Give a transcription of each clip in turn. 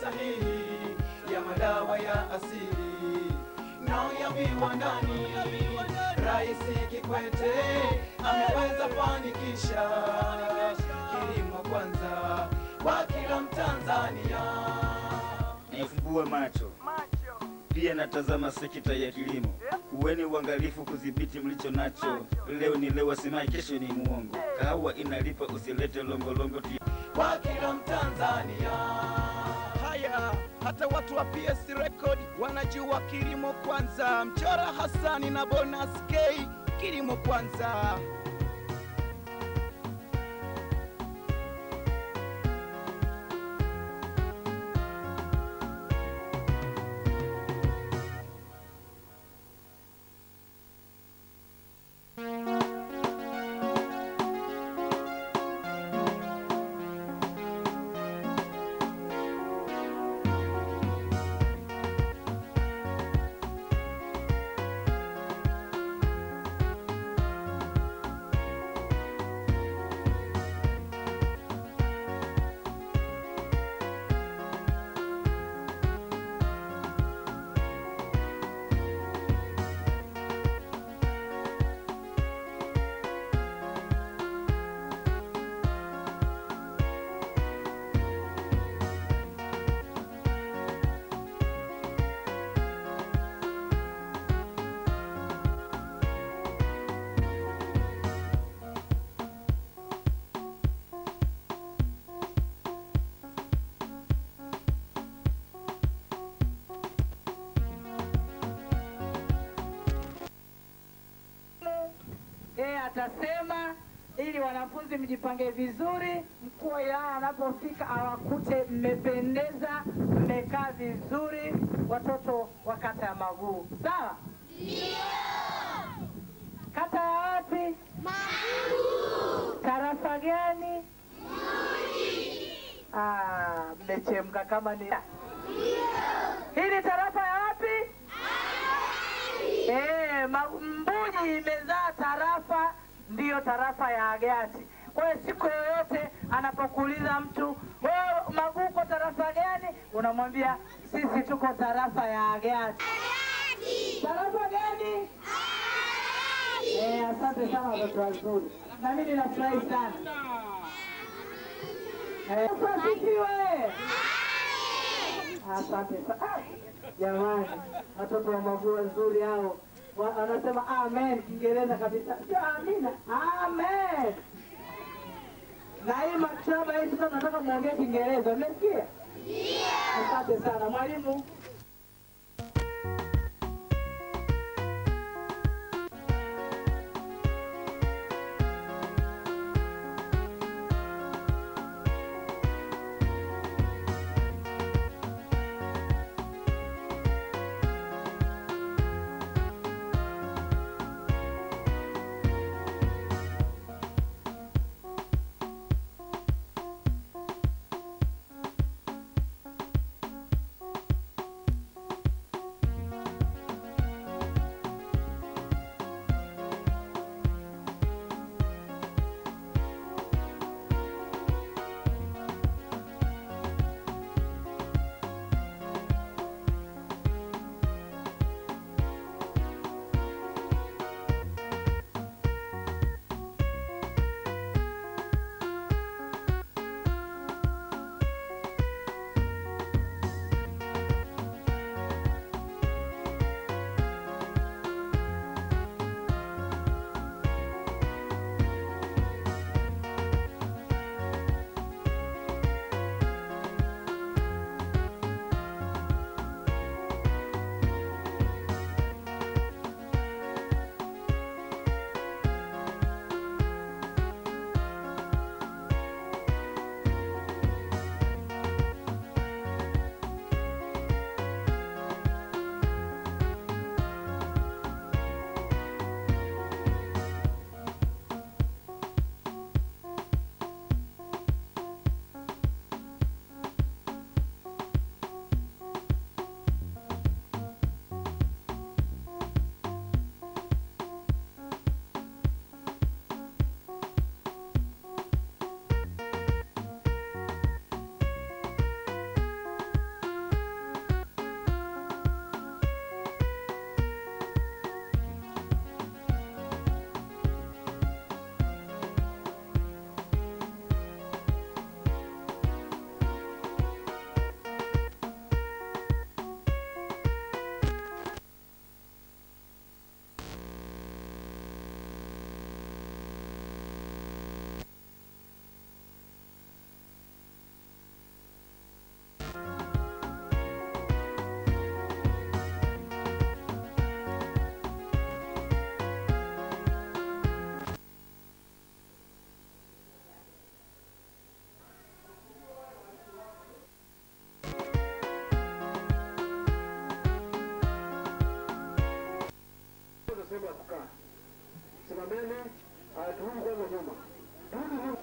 sahihi ya madawa ya asili na ya viwandani. Rais Kikwete ameweza fanikisha kilimo kwanza kwa kila Mtanzania. Nifumbue macho pia natazama sekta ya kilimo. Uweni uangalifu kudhibiti mlicho nacho. Leo ni leo, asimai kesho ni muongo. Kahawa inalipa, usilete longolongo tu. kwa kila Mtanzania. Haya, hata watu wa PS Record wanajua kilimo kwanza. Mchora Hassani na Bonus K, kilimo kwanza. yeye atasema ili wanafunzi mjipange vizuri, mkuu wa wilaya anapofika awakute mmependeza, mmekaa vizuri, watoto wa kata ya Maguu. Sawa? Kata ya wapi? Tarafa gani? Ah, mmechemka kama ni hii ni tarafa ya wapi? Eh, Ma- Mbuji imezaa tarafa, ndiyo tarafa ya Agati. Kwa hiyo siku yoyote anapokuuliza mtu wewe Maguu uko tarafa gani, unamwambia sisi tuko tarafa ya Agati. Tarafa gani? Eh, asante sana watoto wazuri, na mimi ninafurahi sana. Eh, asifiwe. Asante sana. Ah, Jamani, watoto wa Maguu wazuri hao Wa- wanasema amen Kiingereza kabisa, sio amina, amen. Na hii maktaba hii sasa nataka muongee Kiingereza, umesikia? Asante sana mwalimu. umeme. Haya, turudi kwanza nyuma, turudi nyuma.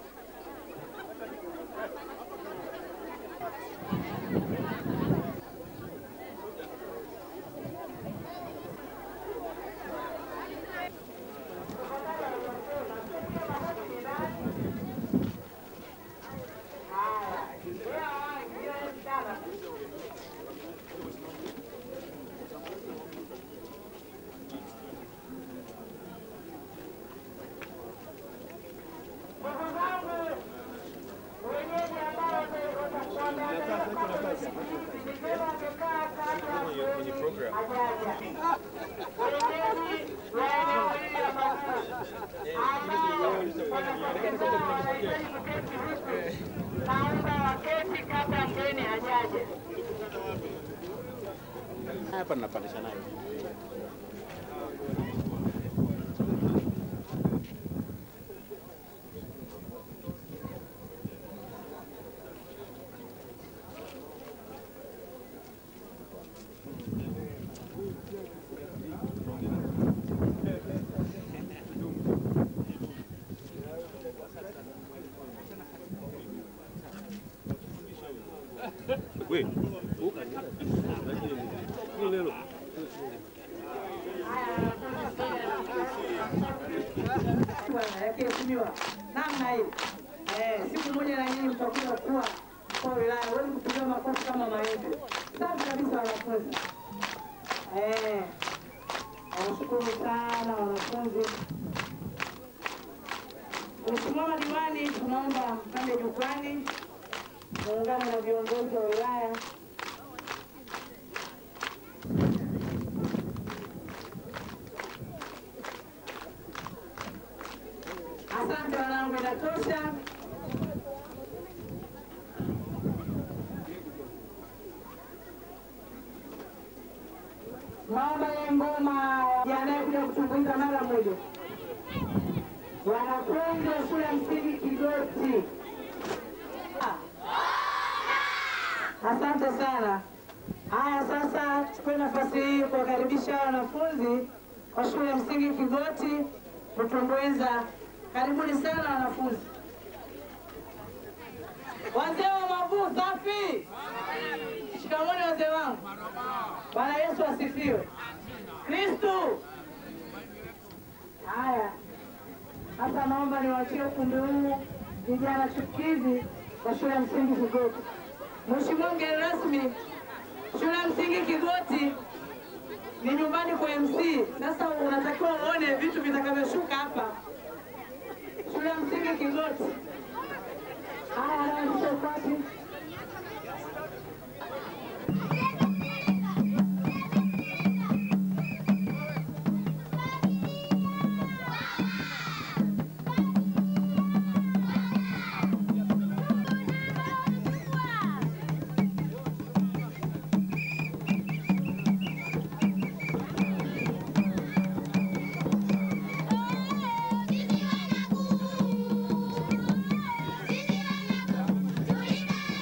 Ndugu zangu wenyeji ambao watakuwa nafasi ni vyema wamekaa kati ya mgeni ajaja. Wenyeji wa eneo hili la Maguu ambao wanapokezana wanahitaji kuketi huku, naomba waketi kabla mgeni hajaja. hapa ninapandisha nayo bwana yakiheshimiwa namna hii. Eh, siku moja na nyinyi mtakuja kuwa mkuu wa wilaya, huwezi kupiga makofi kama maembe. Safi kabisa wanafunzi. Eh, nawashukuru sana wanafunzi. Mheshimiwa madiwani, tunaomba mpande jukwani muungane na viongozi wa wilaya Asante wanangu, inatosha. Naomba ile ngoma yanayekuja kutumbuiza mara moja. Wanafunzi wa shule ya msingi Kigoti. Ah. Asante sana. Haya, sasa chukue nafasi hii kuwakaribisha wanafunzi wa shule ya msingi Kigoti kutumbuiza. Karibuni sana wanafunzi. Wazee wa Mavuu, safi! Shikamoni wazee wangu. Bwana Yesu asifiwe. Kristu. Haya, sasa naomba niwaachie ukumbi huu vijana chukizi wa shule ya msingi Kigoti. Mheshimiwa mgeni rasmi, shule ya msingi Kigoti ni nyumbani kwa MC. Sasa unatakiwa uone vitu vitakavyoshuka hapa shule ya msingi Kigoti. Haya, anaanzisha ukwati. Sisi wanaku, sisi wanaku,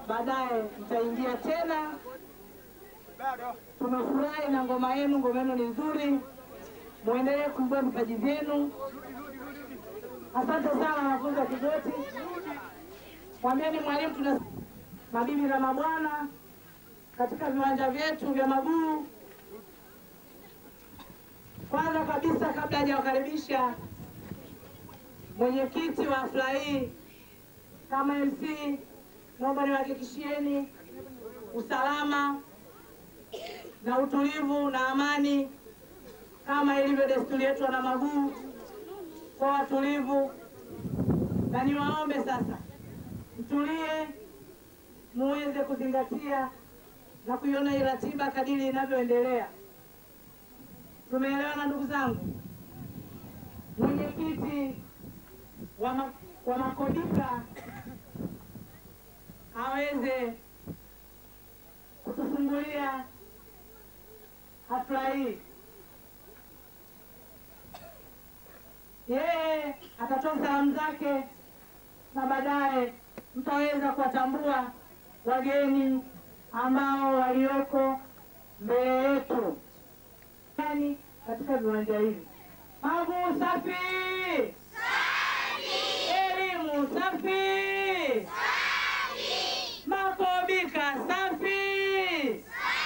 baadaye mtaingia tena. Tumefurahi na ngoma yenu, ngoma yenu ni nzuri, muendelee kuibua vipaji vyenu. Asante sana wanafunzi wa Kigoti, mwambieni mwalimu tuna mabibi na mabwana katika viwanja vyetu vya Maguu. Kwanza kabisa, kabla hajawakaribisha mwenyekiti wa hafla hii kama MC, naomba niwahakikishieni usalama na utulivu na amani kama ilivyo desturi yetu wana Maguu, kwa watulivu, na niwaombe sasa mtulie, muweze kuzingatia na kuiona hii ratiba kadiri inavyoendelea. Tumeelewana ndugu zangu? Mwenyekiti wa, ma, wa Makodika aweze kutufungulia hafla hii. Yeye atatoa salamu zake na baadaye mtaweza kuwatambua wageni ambao walioko mbele yetu yani katika viwanja hivi. Maguu safi! Elimu safi! Makobika safi!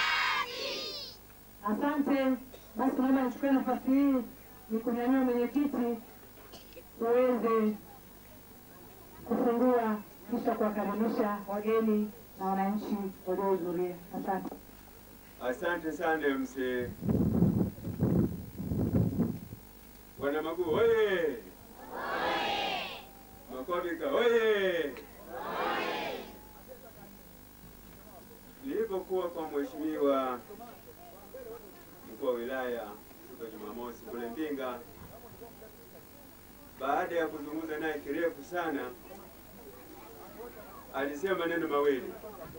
Asante. Basi naomba nichukue nafasi hii nikunyanyua mwenyekiti tuweze kufungua kisha kuwakaribisha wageni na wananchi waliohudhuria. Asante. Asante sana mzee. Bwana Maguu oye! Makobika oye! Nilipokuwa kwa mheshimiwa mkuu wa wilaya siku ya Jumamosi kule Mbinga, baada ya kuzungumza naye kirefu sana, alisema maneno mawili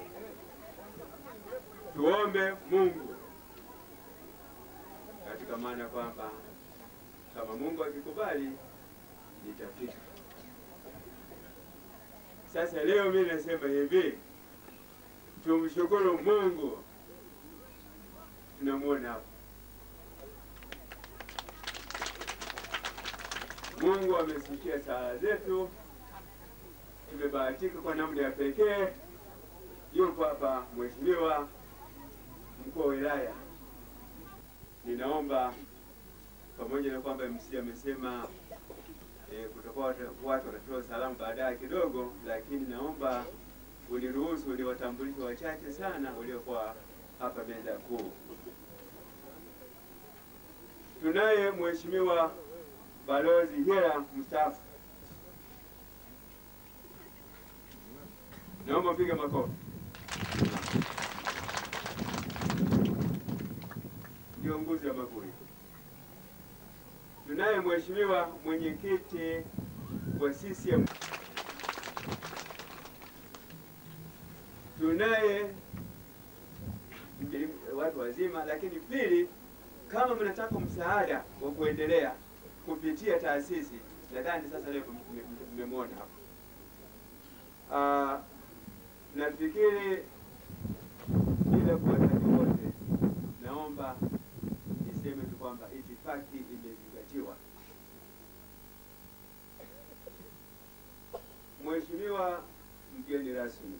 tuombe Mungu katika maana kwamba kama Mungu akikubali nitafika. Sasa leo mimi nasema hivi, tumshukuru Mungu, tunamwona hapa. Mungu amesikia sala zetu, tumebahatika kwa namna ya pekee. Yupo hapa mheshimiwa mkuu wa wilaya, ninaomba pamoja na kwamba MC amesema e, kutakuwa watu watu watatoa salamu baadaye kidogo, lakini naomba uniruhusu niwatambulishe wachache sana waliokuwa hapa meza kuu. Tunaye mheshimiwa balozi Hera mstaafu, naomba mpige makofi. Kiongozi wa Maguri. Tunaye mheshimiwa mwenyekiti wa CCM. Tunaye mjeli- watu wazima, lakini pili, kama mnataka msaada wa kuendelea kupitia taasisi, nadhani sasa leo mmemwona hapo. Ah, nafikiri bila kuwataja wote, naomba niseme tu kwamba itifaki imezingatiwa. Mheshimiwa mgeni rasmi,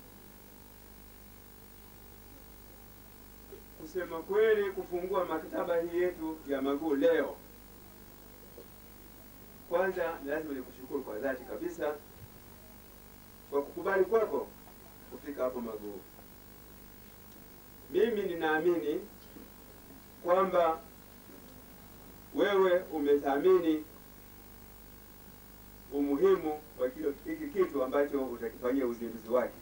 kusema kweli, kufungua maktaba hii yetu ya Maguu leo, kwanza lazima nikushukuru kwa dhati kabisa kwa kukubali kwako kufika hapo Maguu. Mimi ninaamini kwamba wewe umethamini umuhimu wa kile hiki kitu ambacho utakifanyia uzinduzi wake.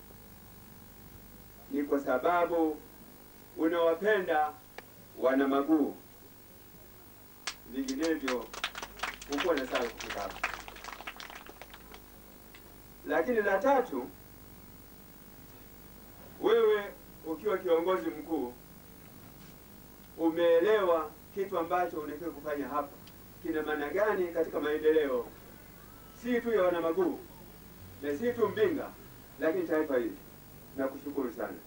Ni kwa sababu unawapenda wana Maguu, vinginevyo hukuwa na saa kufika hapa. Lakini la tatu, wewe ukiwa kiongozi mkuu umeelewa kitu ambacho unatakiwa kufanya hapa kina maana gani katika maendeleo si tu ya wana Maguu na si tu Mbinga, lakini taifa hili. na kushukuru sana.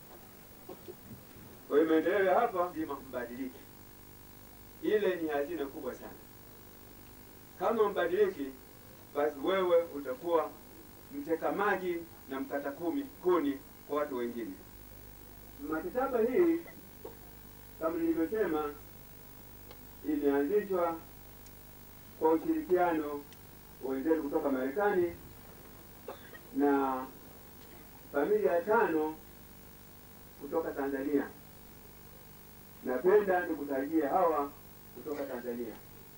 Kwa hiyo maendeleo ya hapa lazima mbadilike, ile ni hazina kubwa sana. Kama mbadiliki, basi wewe utakuwa mteka maji na mkata kumi kuni kwa watu wengine. Maktaba hii kama nilivyosema, imeanzishwa kwa ushirikiano wa wenzetu kutoka Marekani na familia tano kutoka Tanzania. Napenda nikutajie hawa kutoka Tanzania,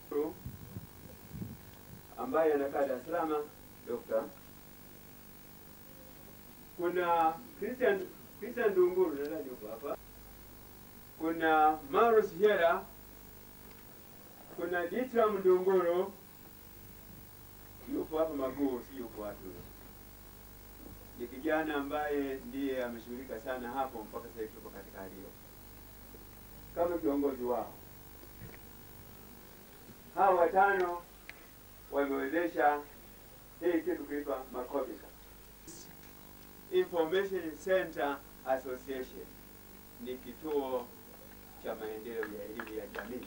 ambaye anakaa Dar es Salaam, Dr. Kuna Christian Christian Dunguru nadhani yuko hapa. Kuna Maurus Hera, kuna Ditram Dunguru yupo hapa Maguu, si yupo watu ni kijana ambaye ndiye ameshughulika sana hapo mpaka sasa hivi tuko katika hali hiyo kama kiongozi wao. Hawa watano wamewezesha hii kitu kuitwa Makobika Information Center Association, ni kituo cha maendeleo ya elimu ya jamii.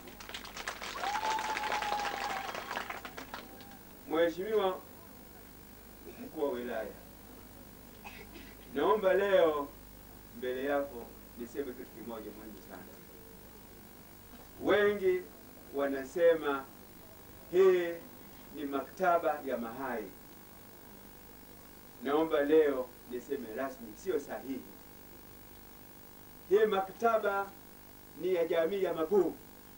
Mheshimiwa mkuu wa wilaya, naomba leo mbele yako niseme kitu kimoja muhimu sana. Wengi wanasema hii ni maktaba ya mahai. Naomba leo niseme rasmi, sio sahihi. Hii maktaba ni ya jamii ya Maguu.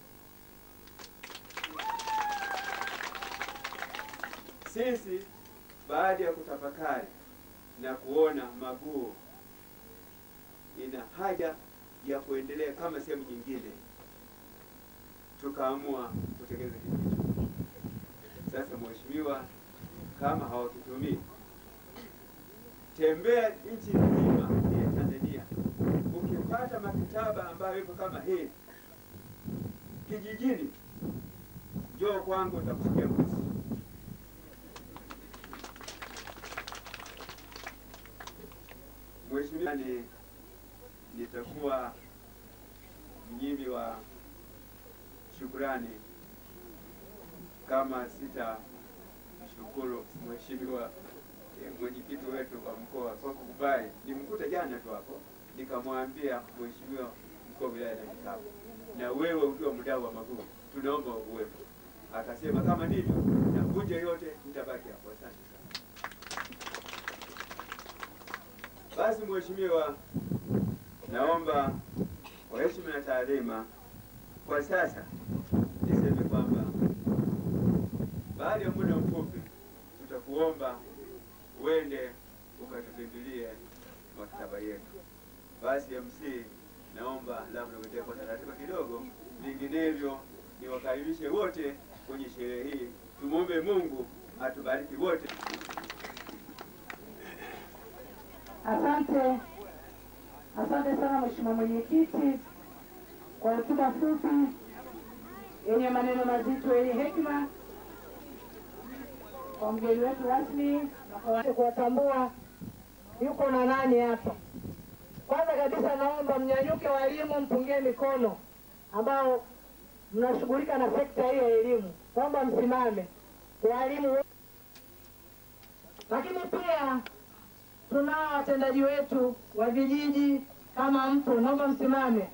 Sisi baada ya kutafakari na kuona Maguu ina haja ya kuendelea kama sehemu nyingine, tukaamua kutekeleza kitu hicho. Sasa mheshimiwa, kama hawakitumii, tembea nchi nzima ya Tanzania, ukipata maktaba ambayo iko kama hii kijijini, njoo kwangu, nitakusikia mbuzi. Mheshimiwa, ni nitakuwa mnyimi wa shukurani kama sita mshukuru mheshimiwa eh, mwenyekiti wetu wa mkoa kwa kukubali. Nimkuta jana tu hapo, nikamwambia mheshimiwa mkuu wa wilaya na kitabu, na wewe ukiwa mdau wa Maguu, tunaomba uwepo. Akasema kama ndivyo, na vunja yote nitabaki hapo. Asante sana. Basi mheshimiwa, naomba kwa heshima na taadhima, kwa sasa niseme kwamba baada ya muda mfupi tutakuomba uende ukatupindulie maktaba yetu. Basi MC, naomba labda uendee kwa taratibu kidogo, vinginevyo niwakaribishe wote kwenye sherehe hii. Tumwombe Mungu atubariki wote. Asante, asante sana Mheshimiwa Mwenyekiti kwa hotuba fupi yenye maneno mazito yenye hekima kwa mgeni wetu rasmi na kwa watu kuwatambua yuko na nani hapa. Kwanza kabisa, naomba mnyanyuke walimu, mpungie mikono ambao mnashughulika na sekta hii ya elimu, naomba msimame walimu wote. Lakini pia tunao watendaji wetu wa vijiji kama mpo, naomba msimame.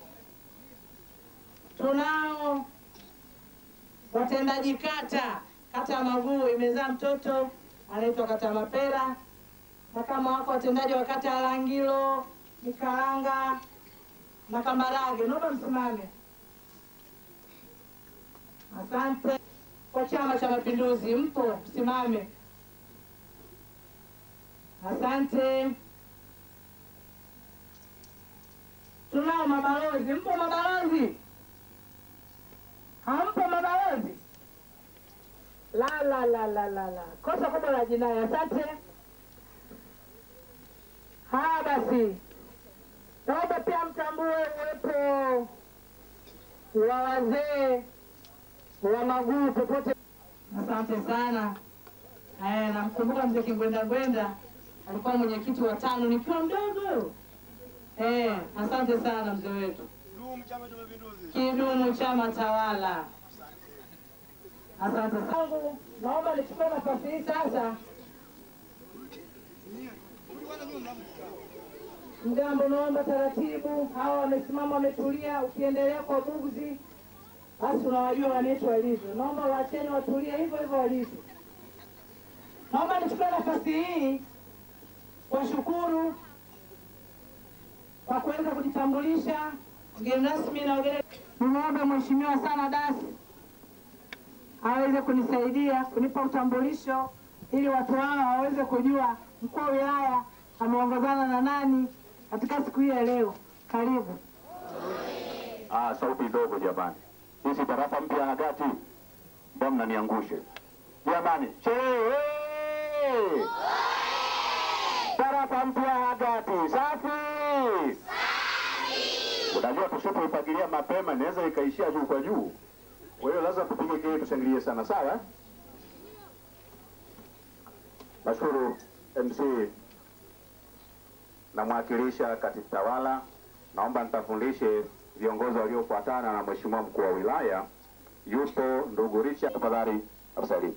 Tunao watendaji kata, kata ya Maguu imezaa mtoto anaitwa kata ya Mapera, na kama wako watendaji wa kata ya Langilo, Mikaranga na Kambarage, naomba msimame. Asante. Kwa Chama cha Mapinduzi mpo, msimame. Asante. Tunao mabalozi, mpo mabalozi? Hampo mabalozi? La, la, la, la, la, la, kosa kubwa la jinai. Asante. Haya basi, naomba pia mtambue uwepo wa wazee wa Maguu popote. Asante sana. Eh, namkumbuka mzee Kingwenda Ngwenda alikuwa mwenyekiti wa tano nikiwa mdogo. Eh, asante sana mzee wetu. Kidumu chama tawala. Asante sana. Naomba nichukue nafasi hii sasa Mgambo, naomba taratibu. Hawa wamesimama wametulia, ukiendelea kwa buguzi, basi unawajua wanetu walivyo. Naomba waacheni watulie hivyo hivyo walivyo. Naomba nichukue nafasi hii kuwashukuru kwa kuweza kujitambulisha. Mgeni rasmi na wageni, nimwombe mheshimiwa sana dasi aweze kunisaidia kunipa utambulisho ili watu hawa waweze kujua mkuu wa wilaya ameongozana na nani katika siku hii ya leo. Karibu. Ah, sauti ndogo jamani. Hii tarafa mpya Hagati. Mbona mnaniangushe? Jamani, sherehe! Tarafa mpya Hagati. Safi! Unajua tusipoipangilia mapema inaweza ikaishia juu kwa juu. Kwa hiyo lazima tupige kelele tushangilie sana, sawa? eh? Nashukuru MC namwakilisha katibu tawala. Naomba nitafundishe viongozi waliofuatana na mheshimiwa mkuu wa wilaya. Yupo ndugu Richard, tafadhali afsalimu.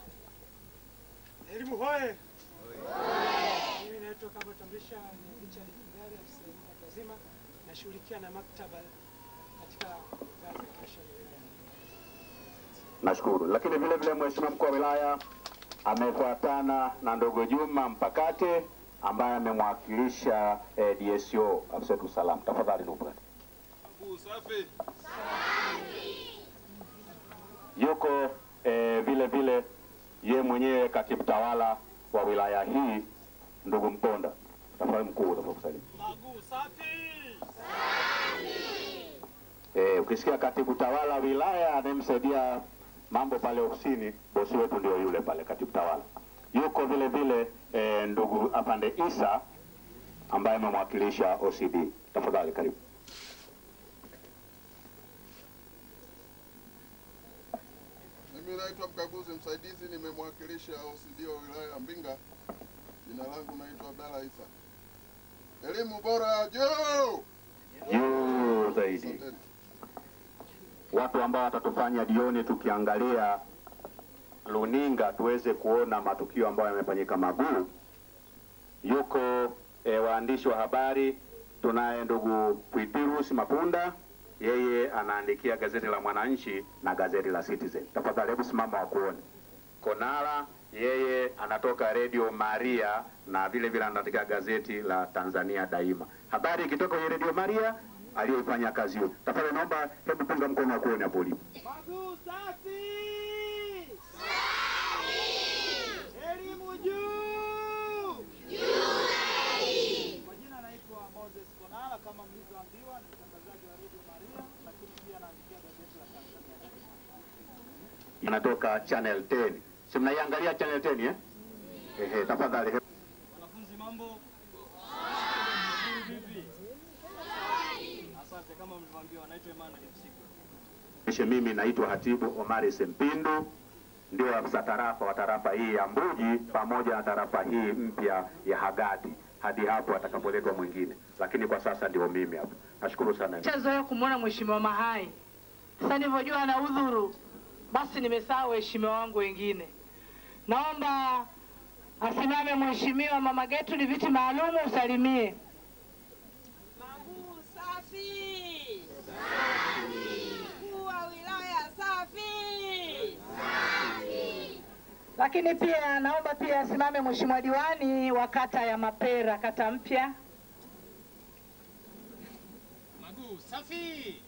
Elimu hoye! Mimi naitwa kama tambulisha ni Richard Kigari, afisa elimu watu wazima, nashughulikia na maktaba katika ngazi ya halmashauri ya wilaya. Nashukuru. Lakini vile vile mheshimiwa mkuu wa wilaya amefuatana na ndugu Juma Mpakate ambaye amemwakilisha eh, DSO afisa wetu usalama. Tafadhali ndugu Mpakate. Yuko eh, vile vile ye mwenyewe katibu tawala wa wilaya hii ndugu Mponda. Tafadhali mkuu, tafadhali kusalimu. Maguu safi! Eh, ukisikia katibu tawala wilaya anayemsaidia mambo pale ofisini, bosi wetu ndio yule pale katibu tawala. Yuko vile vile eh, ndugu Afande Isa ambaye amemwakilisha OCD. Tafadhali karibu. Mimi naitwa mkaguzi msaidizi, nimemwakilisha OCD wa wilaya ya Mbinga. Jina langu naitwa Abdalla Isa. Elimu bora juu! Juu zaidi. Asanteni. Watu ambao watatufanya jioni tukiangalia luninga tuweze kuona matukio ambayo yamefanyika Maguu. Yuko e, waandishi wa habari, tunaye ndugu Pwitirus Mapunda, yeye anaandikia gazeti la Mwananchi na gazeti la Citizen. Tafadhali hebu simama wakuone. Konala yeye anatoka Radio Maria na vile vile anaandika gazeti la Tanzania Daima. Habari ikitoka kwenye Radio Maria aliyoifanya kazi hiyo. Tafadhali naomba hebu punga mkono wa kuone hapo ulipo. Maguu safi! Elimu juu! Kwa jina naitwa Moses Konala, kama mlivyoambiwa, ni mtangazaji wa Radio Maria, lakini pia naandikia gazeti la Tanzania Daima. Inatoka Channel 10. Si mnaiangalia Channel 10 eh? Ehe, tafadhali hebu Wanafunzi mambo? Vipi? Asante, kama mlivyoambiwa, naitwa Emmanuel Msigwa. Nishe mimi naitwa Hatibu Omari Sempindu, ndio afisa tarafa wa tarafa hii ya Mbuji pamoja na tarafa hii mpya ya Hagati hadi hapo atakapoletwa mwingine, lakini kwa sasa ndio mimi hapa. Nashukuru sana. Nishazoea kumwona mheshimiwa Mahai. Sasa nilivyojua ana udhuru, basi nimesahau waheshimiwa wangu wengine. Naomba asimame mheshimiwa mama Getu, ni viti maalumu, usalimie. Maguu safi. Mkuu wa wilaya safi. Lakini pia naomba pia asimame mheshimiwa diwani wa kata ya Mapera, kata mpya. Maguu safi!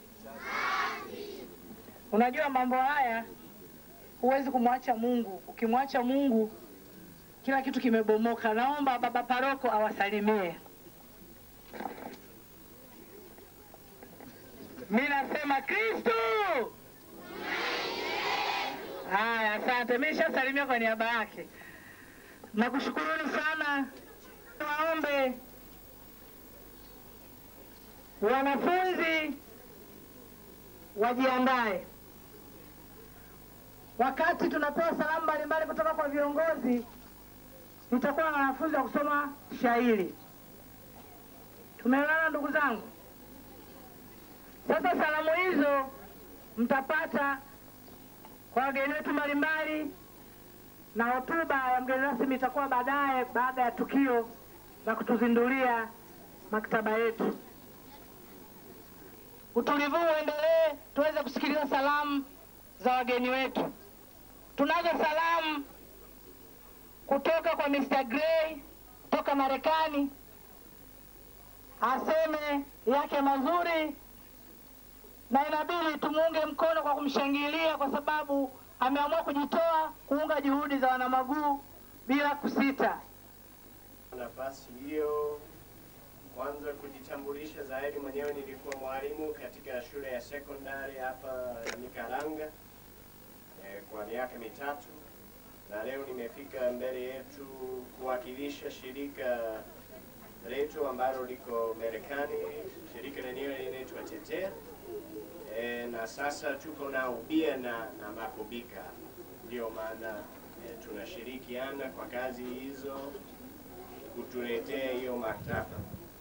Unajua mambo haya huwezi kumwacha Mungu. Ukimwacha Mungu kila kitu kimebomoka. Naomba baba paroko awasalimie. Mi nasema Kristo. Haya, asante. Mi nishasalimia kwa niaba yake. Nakushukuruni sana. Waombe wanafunzi wajiandae wakati tunapewa salamu mbalimbali kutoka kwa viongozi, nitakuwa na wanafunzi wa kusoma shairi. Tumeelewana ndugu zangu? Sasa salamu hizo mtapata kwa wageni wetu mbalimbali, na hotuba ya mgeni rasmi itakuwa baadaye baada ya tukio la kutuzindulia maktaba yetu. Utulivu uendelee, tuweze kusikiliza salamu za wageni wetu. Tunazo salamu kutoka kwa Mr. Gray kutoka Marekani, aseme yake mazuri, na inabidi tumuunge mkono kwa kumshangilia kwa sababu ameamua kujitoa kuunga juhudi za wanamaguu bila kusita. nafasi hiyo kwanza kujitambulisha zaidi. Mwenyewe nilikuwa mwalimu katika shule ya sekondari hapa Nikaranga eh, kwa miaka mitatu, na leo nimefika mbele yetu kuwakilisha shirika letu ambalo liko Marekani. Shirika lenyewe linaitwa Tetea e, na sasa tuko na ubia na, na Makubika, ndio maana e, tunashirikiana kwa kazi hizo kutuletea hiyo maktaba.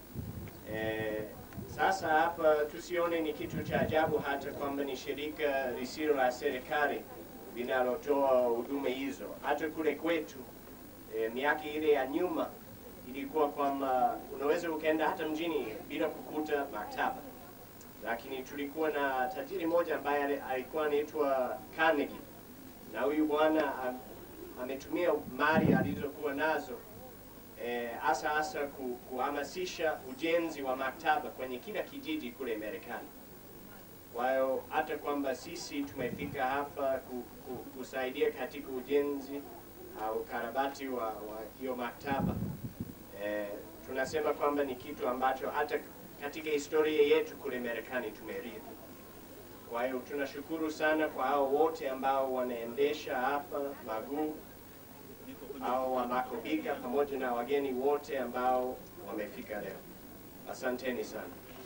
E, sasa hapa tusione ni kitu cha ajabu hata kwamba ni shirika lisilo la serikali linalotoa huduma hizo. Hata kule kwetu e, miaka ile ya nyuma ilikuwa kwamba unaweza ukaenda hata mjini bila kukuta maktaba, lakini tulikuwa na tajiri mmoja ambaye ali- alikuwa anaitwa Carnegie, na huyu bwana am- ametumia mali alizokuwa nazo eh, hasa hasa ku, kuhamasisha ujenzi wa maktaba kwenye kila kijiji kule Marekani. Kwa hiyo hata kwamba sisi tumefika hapa ku, ku, kusaidia katika ujenzi au ukarabati wa, wa hiyo maktaba eh, tunasema kwamba ni kitu ambacho hata katika historia yetu kule Marekani tumerithi. Kwa hiyo tunashukuru sana kwa hao wote ambao wanaendesha hapa maguu au wa Makobika pamoja na wageni wote ambao wamefika leo. Asanteni sana.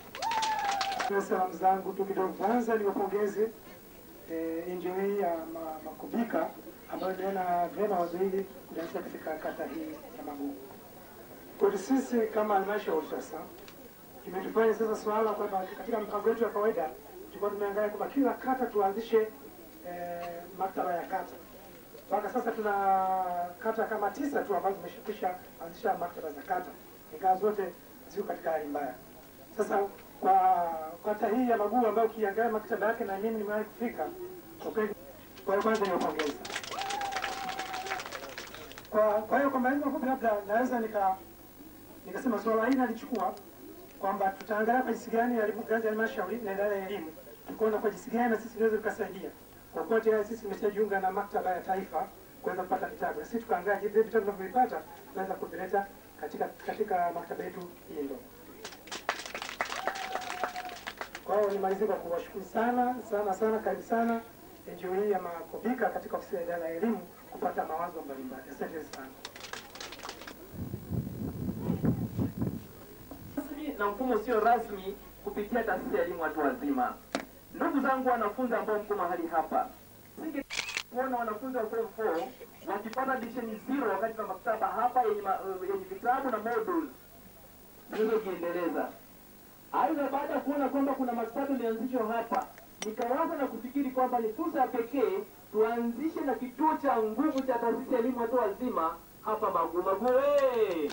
Na salamu zangu tu kidogo. Kwanza niwapongeze eh, NGO hii ya ma- Makubika ambayo imeona vyema wazo hili kuanzia katika kata hii ya Magugu. Kwetu sisi kama halmashauri sasa imetufanya sasa swala kwamba katika mpango wetu ya kawaida tulikuwa tumeangalia kwamba kila kata tuanzishe eh, maktaba ya kata. Mpaka sasa tuna kata kama tisa tu ambazo zimeshakwisha anzisha maktaba za kata, ingawa zote ziko katika hali mbaya. Sasa kwa kata hii ya Magugu ambayo ukiangalia maktaba yake na mimi nimewahi kufika, kwa kweli, kwa hiyo kwanza niwapongeze. Kwa kwa hiyo kwa maelezo mafupi, labda naweza nika nikasema swala hili nalichukua kwamba tutaangalia kwa jinsi gani elimu ngazi ya halmashauri na idara ya elimu tukaona kwa jinsi gani na sisi tunaweza tukasaidia, kwa kuwa tayari sisi tumeshajiunga na maktaba ya taifa kuweza kupata vitabu, na sisi tukaangalia je, vile vitabu tunavyovipata tunaweza kuvileta katika katika maktaba yetu hii ndogo. Kwa hiyo nimalizie kwa kuwashukuru sana sana sana, karibu sana NGO hii ya Makobika katika ofisi ya idara ya elimu kupata mawazo mbalimbali. Asante sana. rasmi na mfumo usio rasmi kupitia taasisi ya elimu watu wazima. Ndugu zangu wanafunzi ambao mko mahali hapa, singe kuona wanafunzi wa form 4 wakipata division zero wakati na maktaba hapa yenye, ma, yenye vitabu na modules zinazojiendeleza. Aidha, baada ya kuona kwamba kuna maktaba ilianzishwa hapa, nikawaza na kufikiri kwamba ni fursa ya pekee tuanzishe na kituo cha nguvu cha taasisi ya elimu watu wazima hapa Magu. Magu hey!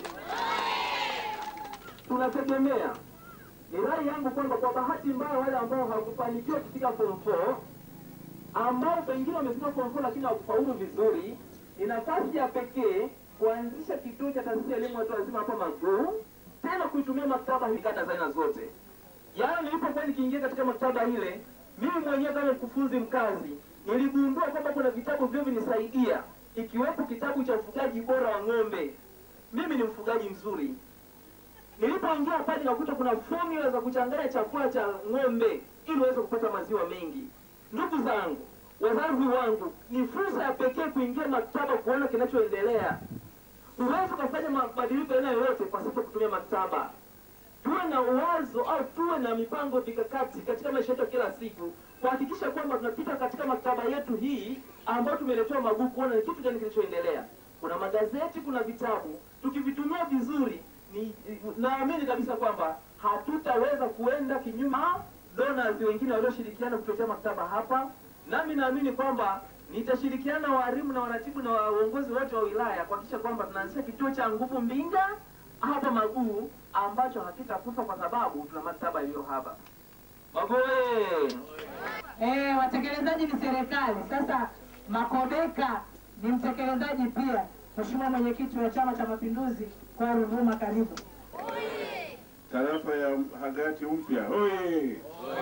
tunategemea ni rai yangu kwamba kwa bahati mbaya wale ambao hawakufanikiwa kufika form 4 ambao pengine wamefika form 4 lakini hawakufaulu vizuri, ni nafasi ya pekee kuanzisha kituo cha taasisi ya elimu watu wazima hapa Maguu, tena kuitumia maktaba hii kata za aina zote. Jana nilipokuwa nikiingia katika maktaba ile, mimi mwenyewe kama mkufunzi mkazi niligundua kwamba kuna vitabu vyo vinisaidia, ikiwepo kitabu cha ufugaji bora wa ng'ombe. Mimi ni mfugaji mzuri, Nilipoingia pale nikakuta kuna formula za kuchanganya chakula cha ng'ombe ili uweze kupata maziwa mengi. Ndugu zangu, wazazi wangu, ni fursa ya pekee kuingia maktaba kuona kinachoendelea. Huwezi ukafanya mabadiliko aina yoyote pasipo kutumia maktaba. Tuwe na uwazo au tuwe na mipango mikakati katika maisha yetu ya kila siku kuhakikisha kwamba tunapita katika maktaba yetu hii ambayo tumeletewa Magugu kuona ni kitu gani kilichoendelea. kuna magazeti, kuna vitabu. Tukivitumia vizuri, ni naamini kabisa kwamba hatutaweza kuenda kinyume na donors wengine walioshirikiana kutuletea maktaba hapa. Nami naamini kwamba nitashirikiana na walimu na waratibu na waongozi wote wa wilaya kuhakikisha kwamba tunaanzisha kituo cha nguvu Mbinga hapa Maguu ambacho hakitakufa kwa sababu tuna maktaba iliyo hapa. Maguu oye! Eh, watekelezaji ni serikali. Sasa Makodeka ni mtekelezaji pia. Mheshimiwa Mwenyekiti wa Chama cha Mapinduzi kwa Ruvuma, karibu. Tarafa ya Hagati mpya hoye!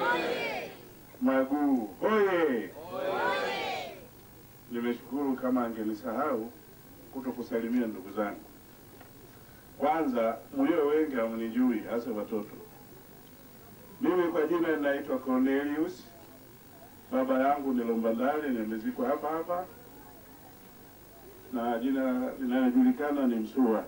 Maguu hoye! Nimeshukuru kama angenisahau kuto kusalimia ndugu zangu. Kwanza, mlio wengi hamnijui, hasa watoto. Mimi kwa jina ninaitwa Cornelius. Baba yangu ni Lombandale, nimezikwa hapa hapa, na jina linalojulikana ni Msua.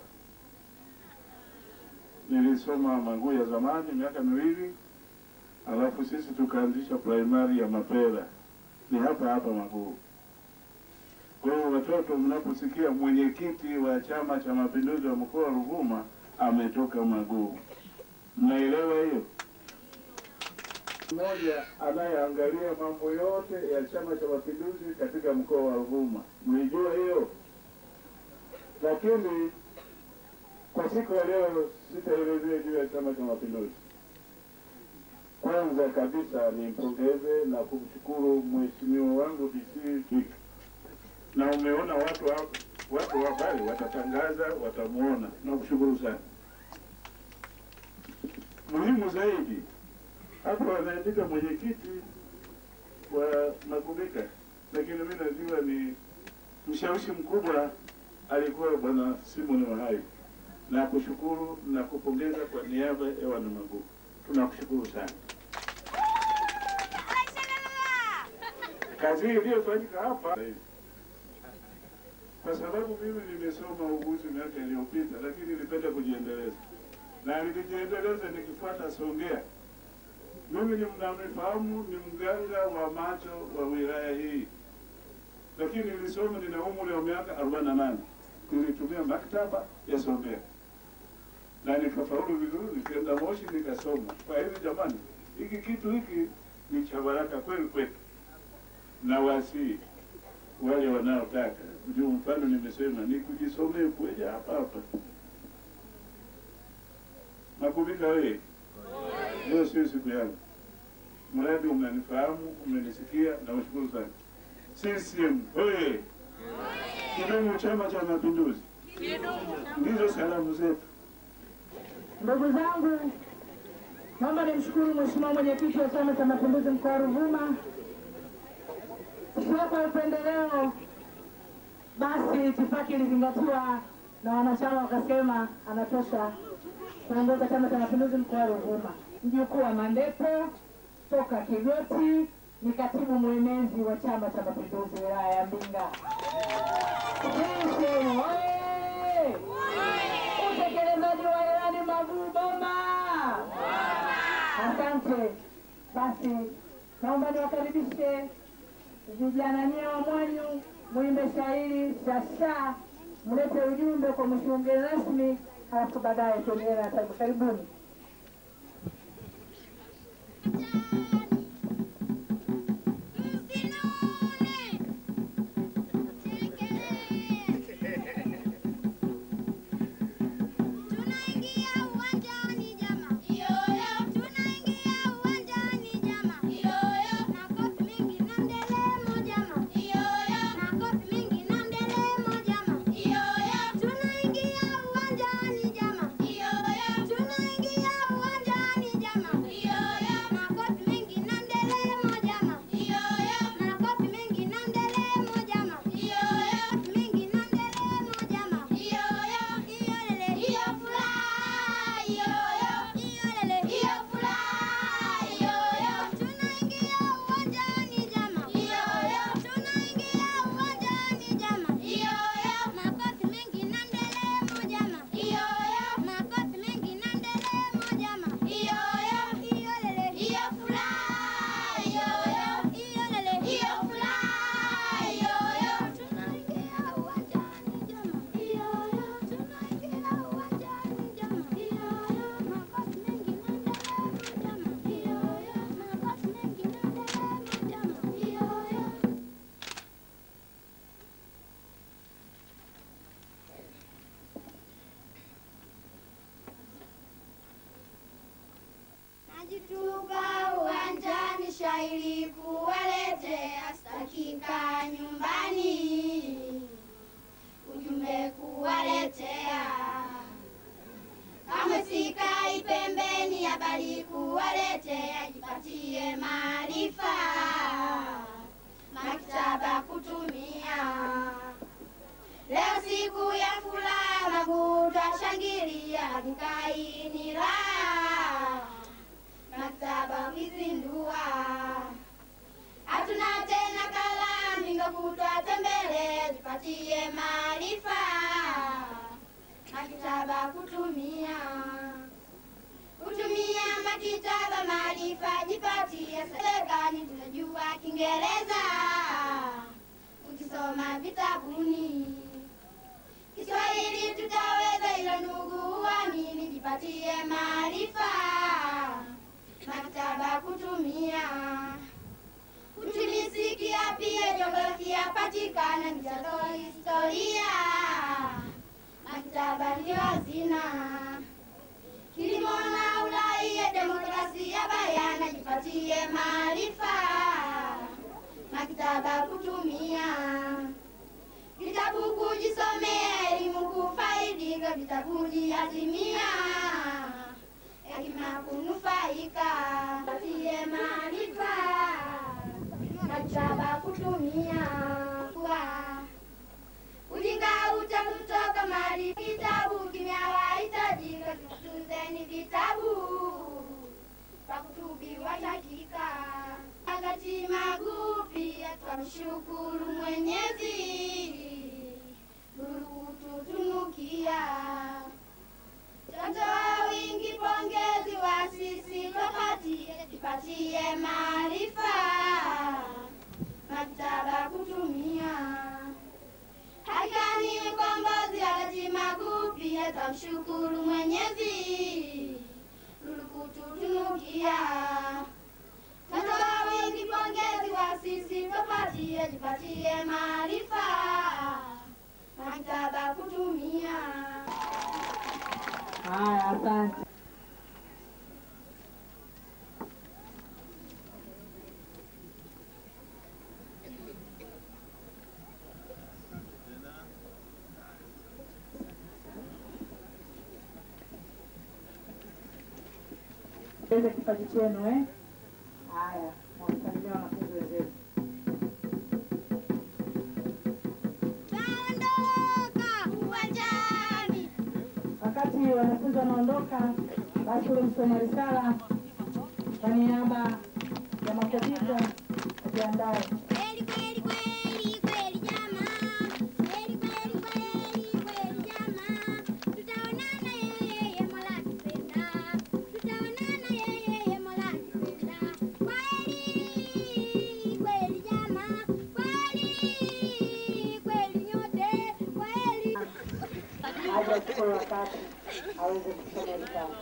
Nilisoma Maguu ya zamani miaka miwili, alafu sisi tukaanzisha primary ya Mapera, ni hapa hapa Maguu. Kwa hiyo watoto, mnaposikia mwenyekiti wa Chama cha Mapinduzi wa mkoa wa Ruvuma ametoka Maguu, mnaelewa hiyo? Mmoja anayeangalia mambo yote ya Chama cha Mapinduzi katika mkoa wa Ruvuma, mlijua hiyo? Lakini kwa siku ya leo sitaelezea juu ya Chama cha Mapinduzi. Kwanza kabisa nimpongeze na kumshukuru mheshimiwa wangu DC Kika, na umeona watu wa watu wa habari watatangaza, watamuona. Nakushukuru sana. Muhimu zaidi hapa wanaandika mwenyekiti wa Magubika, lakini mimi najua ni mshawishi mkubwa alikuwa bwana Simon Wahai. Na kushukuru na kupongeza kwa niaba ya wana Magugu, tunakushukuru sana. Kazi hii iliyofanyika hapa, kwa sababu mimi nimesoma uguzi miaka iliyopita, lakini nilipenda kujiendeleza na nilijiendeleza nikifuata Songea. Mimi ni mnanifahamu, ni mganga wa macho wa wilaya hii, lakini nilisoma, nina umri wa miaka arobaini na nane. Nilitumia maktaba ya Songea na nikafaulu vizuri, nikaenda Moshi nikasoma. Kwa hivyo jamani, hiki kitu hiki ni cha baraka kweli kwetu, na wasii wale wanaotaka ndio mfano nimesema ni kujisomea kuja hapa hapa. Makubika wewe, leo sio siku yangu, mradi umenifahamu, umenisikia, na ushukuru sana. CCM oye! Kidumu Chama cha Mapinduzi! Ndizo salamu zetu. Ndugu zangu, naomba nimshukuru Mheshimiwa Mwenyekiti wa Chama cha Mapinduzi mkoa wa Ruvuma, sio kwa upendeleo, basi itifaki ilizingatiwa na wanachama wakasema anatosha kuongoza Chama cha Mapinduzi mkoa wa Ruvuma. Mjukuu wa Mandepo toka Kigoti ni katibu mwenezi wa Chama cha Mapinduzi wilaya ya Mbinga. CCM oye! Utekelezaji wa ilani Maguu Boma. Asante. Basi naomba niwakaribishe vijana nyie wa Mwanyu, mwimbe shairi shasha, mlete ujumbe kwa mheshimiwa mgeni rasmi, halafu baadaye tuendelee na tabu. Karibuni. Tunaingia uwanjani jama, Tuka uwanjani shairi kuwaletea, stakika nyumbani ujumbe kuwaletea, kamwe sikai pembeni, habari kuwaletea, jipatie maarifa, maktaba kutumia. Leo siku ya furaha, Magu twashangilia, Dukai ni raha, maktaba ukizindua. Hatuna tena kalamu, Mbinga kutwa tembele, jipatie maarifa, maktaba kutumia. Kutumia maktaba maarifa, jipatie serikali, tunajua Kiingereza ukisoma vitabuni. Kiswahili tutaweza, hilo ndugu uamini, jipatie maarifa, maktaba kutumia. Utumisikia pia jiografia patikana, michezo historia, maktaba ndio hazina. Kilimo na uraia, demokrasia bayana, jipatie maarifa, maktaba kutumia vitabu kujisomea, elimu kufaidika, vitabu jiazimia, hekima kunufaika, patie maarifa, maktaba kutumia kwa ujinga utakutoka mali vitabu kimya wahitajika, tutuzeni vitabu pakutubiwa dakika wakati magupi, twamshukuru Mwenyezi kututunukia Totoa wingi pongezi wa sisi tupatie, tupatie maarifa, maktaba kutumia. Hakika ni mkombozi wakati magupi, twamshukuru Mwenyezi kututunukia Totoa wingi pongezi wa sisi tupatie, tupatie maarifa, maktaba kutumia. Haya, asante. Eze kipaji chenu eh? Haya, mwasalimia wanafunzi wenzetu. Wakati wanafunzi wanaondoka, basi ule msoma risala kwa niaba ya makobiko ajiandae. aje achukue wakati aweze kusoma risala.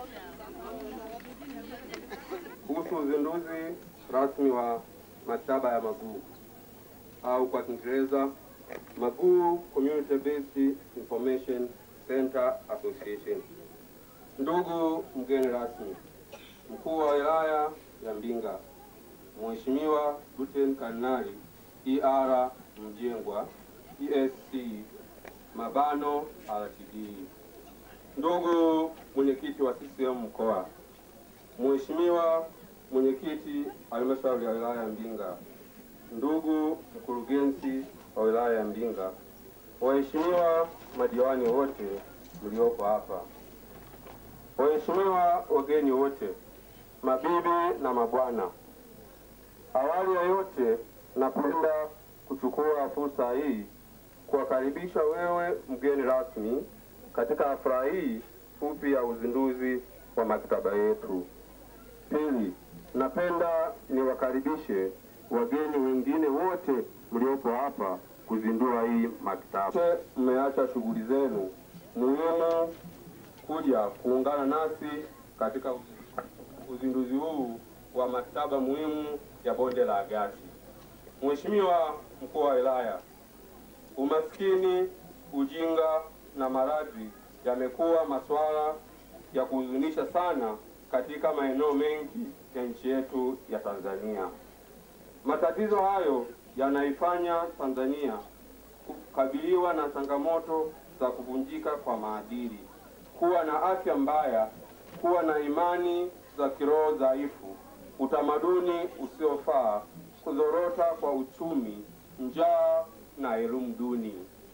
kuhusu uzinduzi rasmi wa maktaba ya Maguu au kwa Kiingereza Maguu Community Based Information Center Association. Ndugu mgeni rasmi, mkuu wa wilaya ya Mbinga, Mheshimiwa Luteni Kanali ER Mjengwa ESC Mabano RTD, ndugu mwenyekiti wa CCM mkoa, Mheshimiwa mwenyekiti halmashauri ya wilaya ya Mbinga, ndugu mkurugenzi wa wilaya ya Mbinga, waheshimiwa madiwani wote mliopo hapa, waheshimiwa wageni wote, mabibi na mabwana, awali ya yote napenda kuchukua fursa hii kuwakaribisha wewe mgeni rasmi katika hafla hii fupi ya uzinduzi wa maktaba yetu. Pili, napenda niwakaribishe wageni wengine wote mliopo hapa kuzindua hii maktaba. Wote Mmeacha shughuli zenu muhimu kuja kuungana nasi katika uzinduzi huu wa maktaba muhimu ya bonde la Agati. Mheshimiwa mkuu wa wilaya, umaskini, ujinga na maradhi yamekuwa masuala ya kuhuzunisha sana katika maeneo mengi ya nchi yetu ya Tanzania. Matatizo hayo yanaifanya Tanzania kukabiliwa na changamoto za kuvunjika kwa maadili, kuwa na afya mbaya, kuwa na imani za kiroho dhaifu, utamaduni usiofaa, kuzorota kwa uchumi, njaa na elimu duni.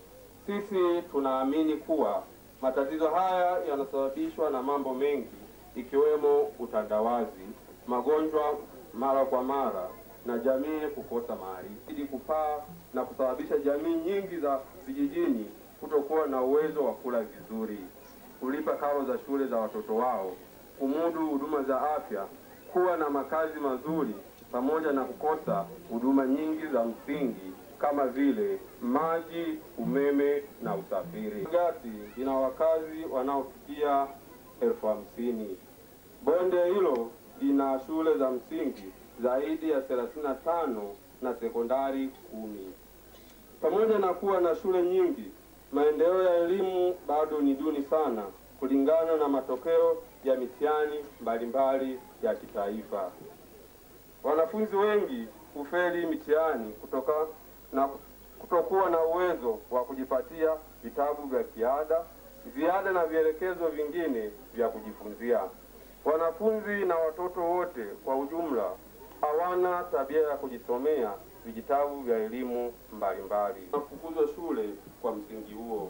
Sisi tunaamini kuwa matatizo haya yanasababishwa na mambo mengi ikiwemo utandawazi, magonjwa mara kwa mara na jamii kukosa maarifa, ili kupaa na kusababisha jamii nyingi za vijijini kutokuwa na uwezo wa kula vizuri, kulipa karo za shule za watoto wao, kumudu huduma za afya, kuwa na makazi mazuri, pamoja na kukosa huduma nyingi za msingi kama vile maji, umeme na usafiri. Gati ina wakazi wanaofikia elfu hamsini. Bonde hilo lina shule za msingi zaidi ya 35 na sekondari kumi. Pamoja na kuwa na shule nyingi, maendeleo ya elimu bado ni duni sana kulingana na matokeo ya mitihani mbalimbali ya kitaifa. Wanafunzi wengi hufeli mitihani kutoka na kutokuwa na uwezo wa kujipatia vitabu vya kiada, ziada na vielekezo vingine vya kujifunzia. Wanafunzi na watoto wote kwa ujumla hawana tabia ya kujisomea vijitabu vya elimu mbalimbali. Nafukuzwa shule kwa msingi huo.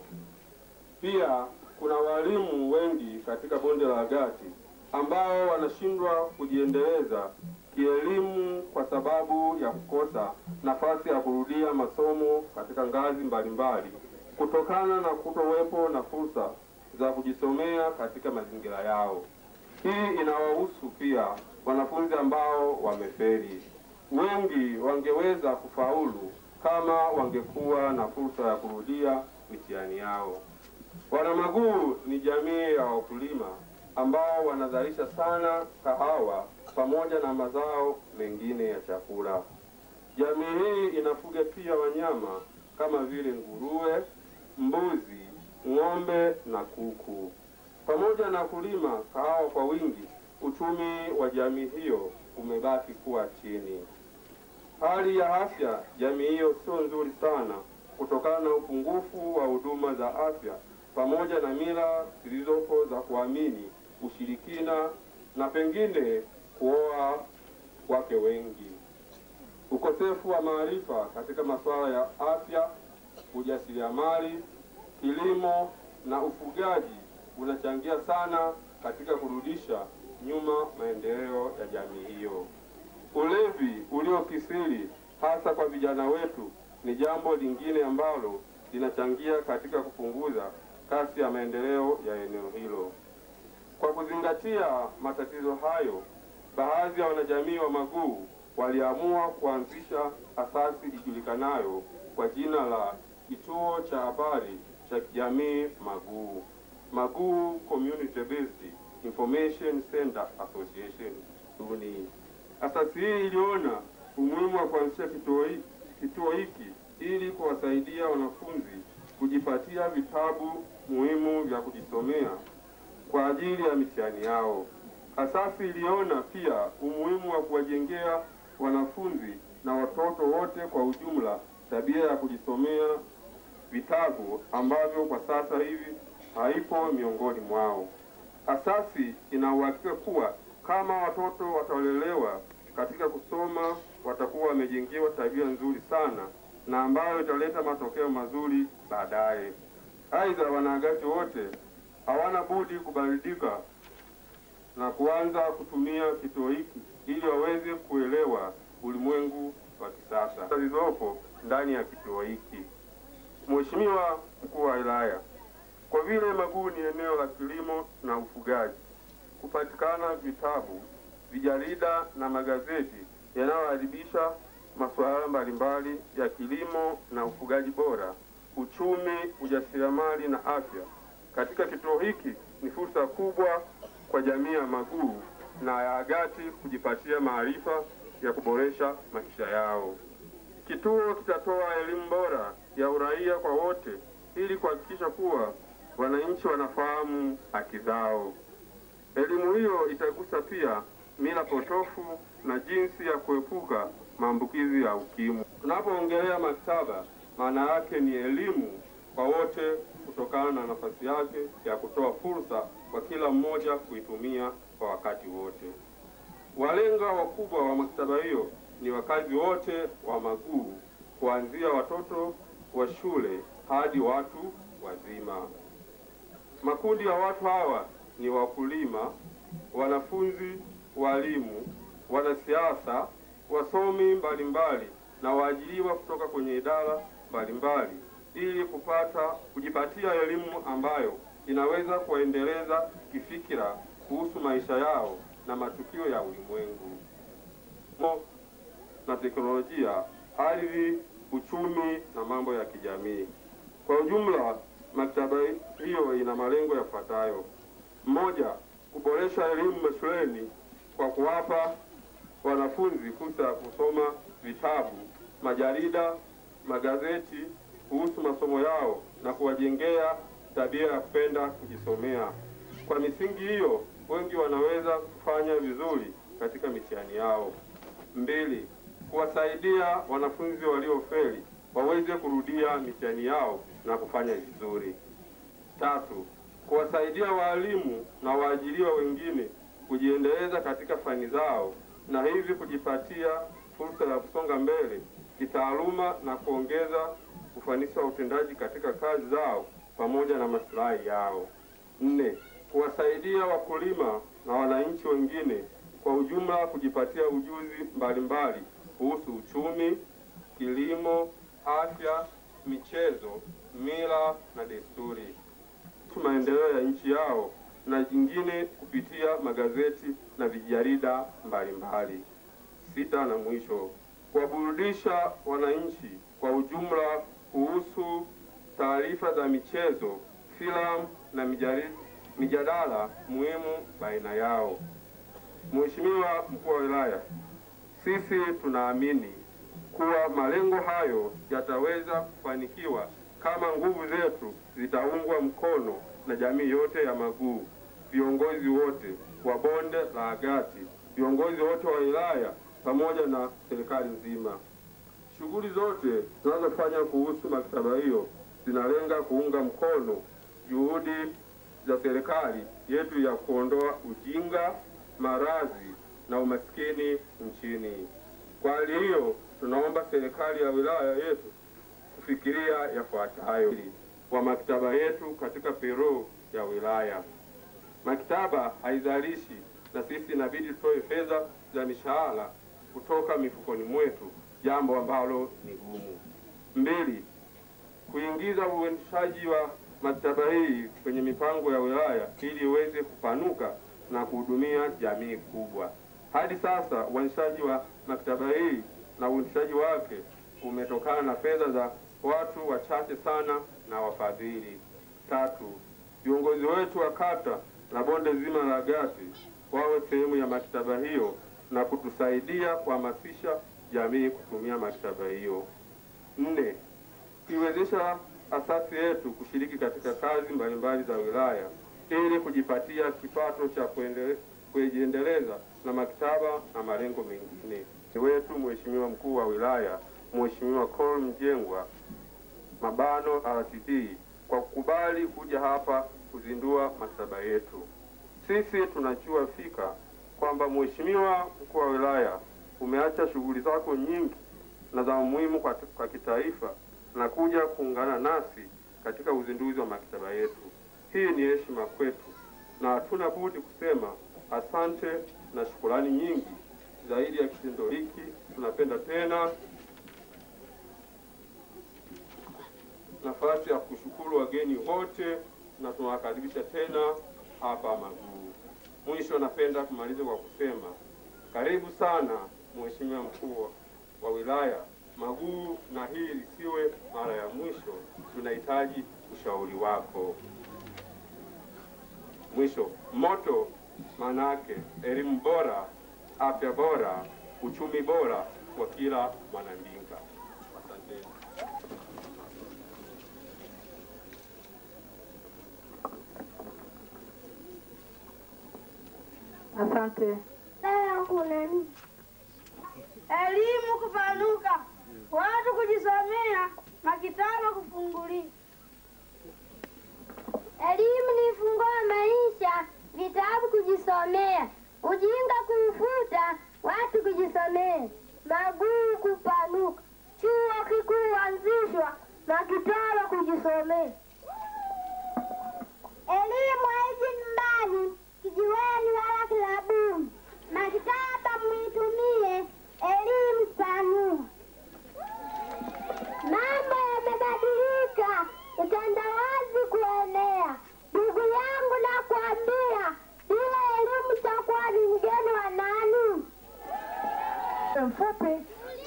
Pia kuna walimu wengi katika bonde la Agati ambao wanashindwa kujiendeleza kielimu kwa sababu ya kukosa nafasi ya kurudia masomo katika ngazi mbalimbali kutokana na kutowepo na fursa za kujisomea katika mazingira yao. Hii inawahusu pia wanafunzi ambao wamefeli. Wengi wangeweza kufaulu kama wangekuwa na fursa ya kurudia mitihani yao. Wanamaguu ni jamii ya wakulima ambao wanazalisha sana kahawa pamoja na mazao mengine ya chakula. Jamii hii inafuga pia wanyama kama vile nguruwe, mbuzi, ng'ombe na kuku. Pamoja na kulima kahawa kwa wingi, uchumi wa jamii hiyo umebaki kuwa chini. Hali ya afya jamii hiyo sio nzuri sana kutokana na upungufu wa huduma za afya pamoja na mila zilizopo za kuamini ushirikina na pengine kuoa wake wengi. Ukosefu wa maarifa katika masuala ya afya, ujasiriamali, kilimo na ufugaji unachangia sana katika kurudisha nyuma maendeleo ya jamii hiyo. Ulevi uliokithiri hasa kwa vijana wetu ni jambo lingine ambalo linachangia katika kupunguza kasi ya maendeleo ya eneo hilo. Kwa kuzingatia matatizo hayo, baadhi ya wanajamii wa Maguu waliamua kuanzisha asasi ijulikanayo kwa jina la Kituo cha Habari cha Kijamii Maguu, Maguu Community Based Information Center Association SUNI. Asasi hii iliona umuhimu wa kuanzisha kituo hiki kituo hiki ili kuwasaidia wanafunzi kujipatia vitabu muhimu vya kujisomea kwa ajili ya mitihani yao. Asasi iliona pia umuhimu wa kuwajengea wanafunzi na watoto wote kwa ujumla tabia ya kujisomea vitabu ambavyo kwa sasa hivi haipo miongoni mwao. Asasi ina uhakika kuwa kama watoto watalelewa katika kusoma, watakuwa wamejengewa tabia nzuri sana na ambayo italeta matokeo mazuri baadaye. Aidha, wanaagati wote hawana budi kubadilika na kuanza kutumia kituo hiki ili waweze kuelewa ulimwengu wa kisasa zilizopo ndani ya kituo hiki. Mheshimiwa Mkuu wa Wilaya, kwa vile Maguu ni eneo la kilimo na ufugaji, kupatikana vitabu, vijarida na magazeti yanayoadhibisha masuala mbalimbali ya kilimo na ufugaji bora, uchumi, ujasiriamali na afya katika kituo hiki ni fursa kubwa kwa jamii ya Maguu na ya Agati kujipatia maarifa ya kuboresha maisha yao. Kituo kitatoa elimu bora ya uraia kwa wote ili kuhakikisha kuwa wananchi wanafahamu haki zao. Elimu hiyo itagusa pia mila potofu na jinsi ya kuepuka maambukizi ya ukimwi. Tunapoongelea maktaba, maana yake ni elimu kwa wote kutokana na nafasi yake ya kutoa fursa kwa kila mmoja kuitumia kwa wakati wote. Walenga wakubwa wa maktaba hiyo ni wakazi wote wa Maguu, kuanzia watoto wa shule hadi watu wazima. Makundi ya watu hawa ni wakulima, wanafunzi, walimu, wanasiasa, wasomi mbalimbali na waajiriwa kutoka kwenye idara mbalimbali ili kupata kujipatia elimu ambayo inaweza kuwaendeleza kifikira kuhusu maisha yao na matukio ya ulimwengu Mo na teknolojia, ardhi, uchumi na mambo ya kijamii. Kwa ujumla, maktaba hiyo ina malengo yafuatayo: moja, kuboresha elimu mashuleni kwa kuwapa wanafunzi fursa ya kusoma vitabu, majarida, magazeti kuhusu masomo yao na kuwajengea tabia ya kupenda kujisomea. Kwa misingi hiyo, wengi wanaweza kufanya vizuri katika mitihani yao. Mbili, kuwasaidia wanafunzi waliofeli waweze kurudia mitihani yao na kufanya vizuri. Tatu, kuwasaidia waalimu na waajiriwa wengine kujiendeleza katika fani zao na hivi kujipatia fursa ya kusonga mbele kitaaluma na kuongeza ufanisi wa utendaji katika kazi zao pamoja na maslahi yao. Nne, kuwasaidia wakulima na wananchi wengine kwa ujumla kujipatia ujuzi mbalimbali kuhusu uchumi, kilimo, afya, michezo, mila na desturi, maendeleo ya nchi yao na jingine kupitia magazeti na vijarida mbalimbali. Sita na mwisho, kuwaburudisha wananchi kwa ujumla kuhusu taarifa za michezo, filamu na mijari- mijadala muhimu baina yao. Mheshimiwa Mkuu wa Wilaya, sisi tunaamini kuwa malengo hayo yataweza kufanikiwa kama nguvu zetu zitaungwa mkono na jamii yote ya Maguu, viongozi wote wa bonde la Agati, viongozi wote wa wilaya pamoja na serikali nzima. Shughuli zote tunazofanya kuhusu maktaba hiyo zinalenga kuunga mkono juhudi za serikali yetu ya kuondoa ujinga, maradhi na umaskini nchini. Kwa hali hiyo, tunaomba serikali ya wilaya yetu kufikiria yafuatayo wa maktaba yetu katika pero ya wilaya. Maktaba haizalishi na sisi inabidi tutoe fedha za mishahara kutoka mifukoni mwetu, jambo ambalo ni gumu. Mbili, kuingiza uendeshaji wa maktaba hii kwenye mipango ya wilaya ili iweze kupanuka na kuhudumia jamii kubwa. Hadi sasa uendeshaji wa maktaba hii na uendeshaji wake umetokana na fedha za watu wachache sana na wafadhili. Tatu, viongozi wetu wa kata na bonde zima la Agati wawe sehemu ya maktaba hiyo na kutusaidia kuhamasisha jamii kutumia maktaba hiyo. Nne, kuiwezesha asasi yetu kushiriki katika kazi mbalimbali za wilaya ili kujipatia kipato cha kuendele- kujiendeleza na maktaba na malengo mengine. Ni wetu Mheshimiwa Mkuu wa Wilaya, Mheshimiwa Col Mjengwa Mabano RTD kwa kukubali kuja hapa kuzindua maktaba yetu. Sisi tunajua fika kwamba Mheshimiwa Mkuu wa Wilaya umeacha shughuli zako nyingi na za umuhimu kwa, kwa kitaifa na kuja kuungana nasi katika uzinduzi wa maktaba yetu. Hii ni heshima kwetu na hatuna budi kusema asante na shukurani nyingi. Zaidi ya kitendo hiki, tunapenda tena nafasi ya kushukuru wageni wote na tunawakaribisha tena hapa Maguu. Mwisho, napenda kumaliza kwa kusema karibu sana Mheshimiwa Mkuu wa Wilaya Maguu, na hii lisiwe mara ya mwisho. Tunahitaji ushauri wako. Mwisho, moto maana yake elimu bora, afya bora, uchumi bora kwa kila mwanandinga. Asante. Asante. Leo kuna nini? Elimu kupanuka, watu kujisomea, makitaba kufunguliwa. Elimu ni funguo wa maisha, vitabu kujisomea, ujinga kuufuta, watu kujisomea, maguu kupanuka, chuo kikuu anzishwa, makitaba kujisomea. Elimu haiji nyumbani, kijiweni wala kilabuni. Maktaba mwitumie, elimu panua. Mambo yamebadilika, utandawazi kuenea. Ndugu yangu nakwambia, bila elimu takuwa ni mgeni wa nani? Mfupi.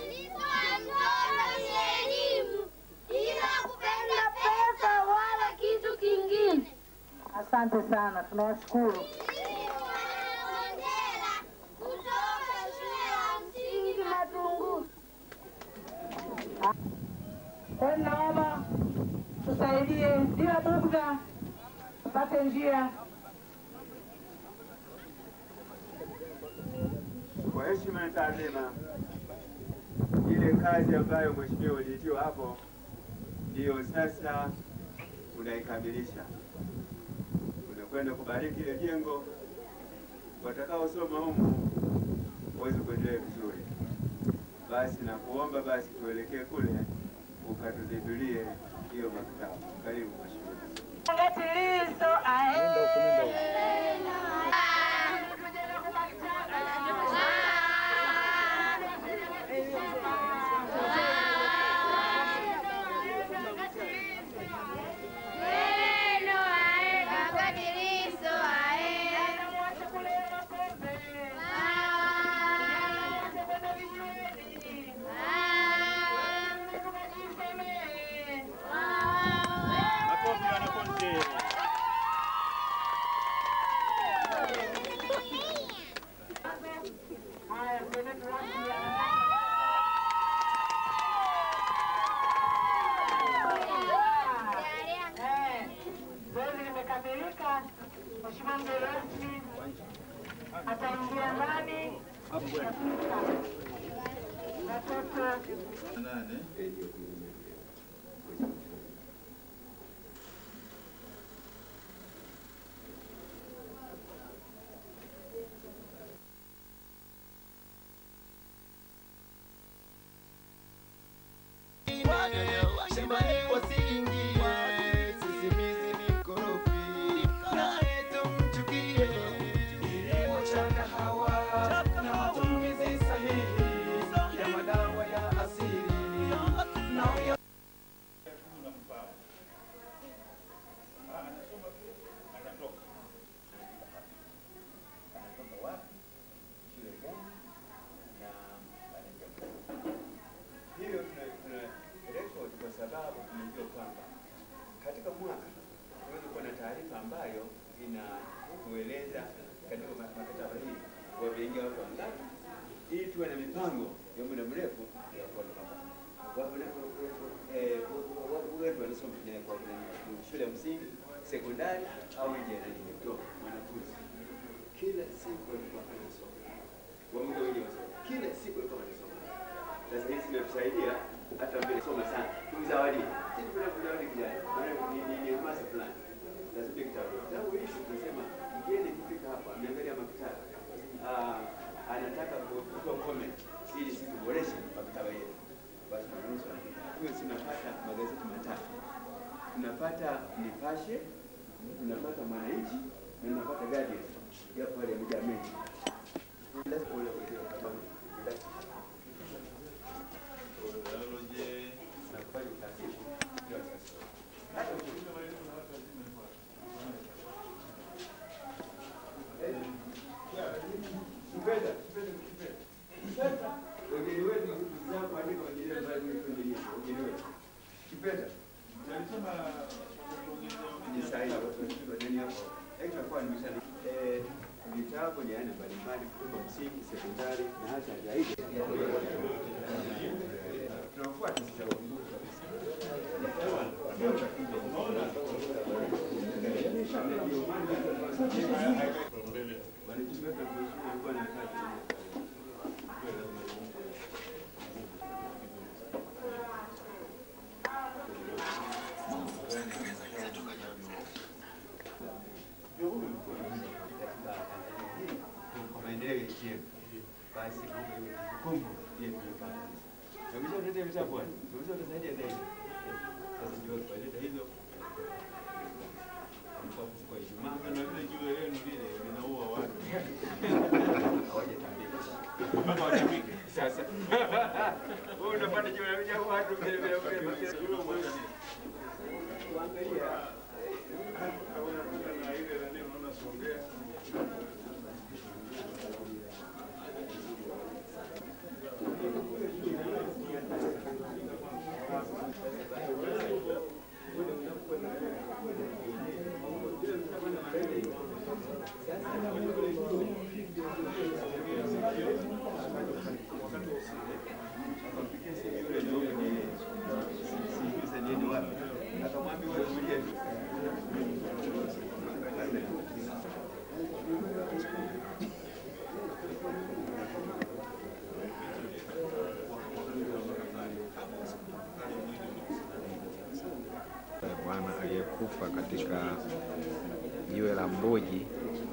elimu, ila kupenda pesa wala kitu kingine. Asante sana, tunawashukuru. Kutoka shule ya msingi Matunguru. Kwa hiyo naomba tusaidie bila bugdha, tupate njia. Kwa heshima na taadhima, ile kazi ambayo mheshimiwa uliitiwa hapo ndiyo sasa unaikamilisha. Unakwenda kubariki ile jengo, watakaosoma humu waweze kuendelea vizuri. Basi na kuomba basi tuelekee kule ukatuzindulie hiyo maktaba. Karibu mheshimiwa. Ngatilizo Makofi wanafunzi. Zoezi limekamilika. Mheshimiwa mgeni rasmi ataingia ndani. Watoto Shambani wasiingie, sisimizi ni mkorofi, naye tumchukie. Kilimo cha kahawa na matumizi sahihi ya madawa ya asili na ya Hiyo tuna- tuna record kwa sababu tunajua kwamba katika mwaka tunaweza kuwa na taarifa ambayo inatueleza katika ma- makataba hii wameingia watu wangapi, ili tuwe na mipango ya muda mrefu ya kuona kwamba wapo na- eh, wa- wa- wetu wanasoma kwenye- kwa- kwenye shule ya msingi, sekondari au nje ya nani, kutoka wanafunzi kila siku walikuwa wanasoma, wamuda wengi wasoma, kila siku walikuwa wanasoma sasa hizi zinatusaidia hata mbele soma sana tumzawadi sisi kuna kuzawadi kijana maana ni ni ni hamasa fulani lazima kitabu kitabu hicho tunasema mgeni kifika hapa ameangalia maktaba ah anataka ku- kutoa comment ili sisi tuboreshe maktaba yetu basi tunaruhusu andika hiyo tunapata magazeti matatu tunapata Nipashe tunapata Mwananchi na tunapata Guardian yapo yale yamejaa mengi lazima ule ule sababu vitabu ni aina mbalimbali kutoka msingi, sekondari na hata zaidi. Tunafuata sasa walitumia kuheshimu walikuwa na kati kwa maendeleo ya nchi yetu, basi mambo iwe kumbukumbu yetu ya kazi. Tumeshaleta vitabu bwana, tumeshatusaidia zaidi. Sasa ndio tukaleta hizo kwa kwa Ijumaa Na vile jiwe lenu lile linaua watu. hawajatambika mpaka watambike sasa. Wewe unapata jiwe la watu vile vile vile kuangalia na ile nani unaona Songea. bwana aliyekufa katika jiwe la Mbuji.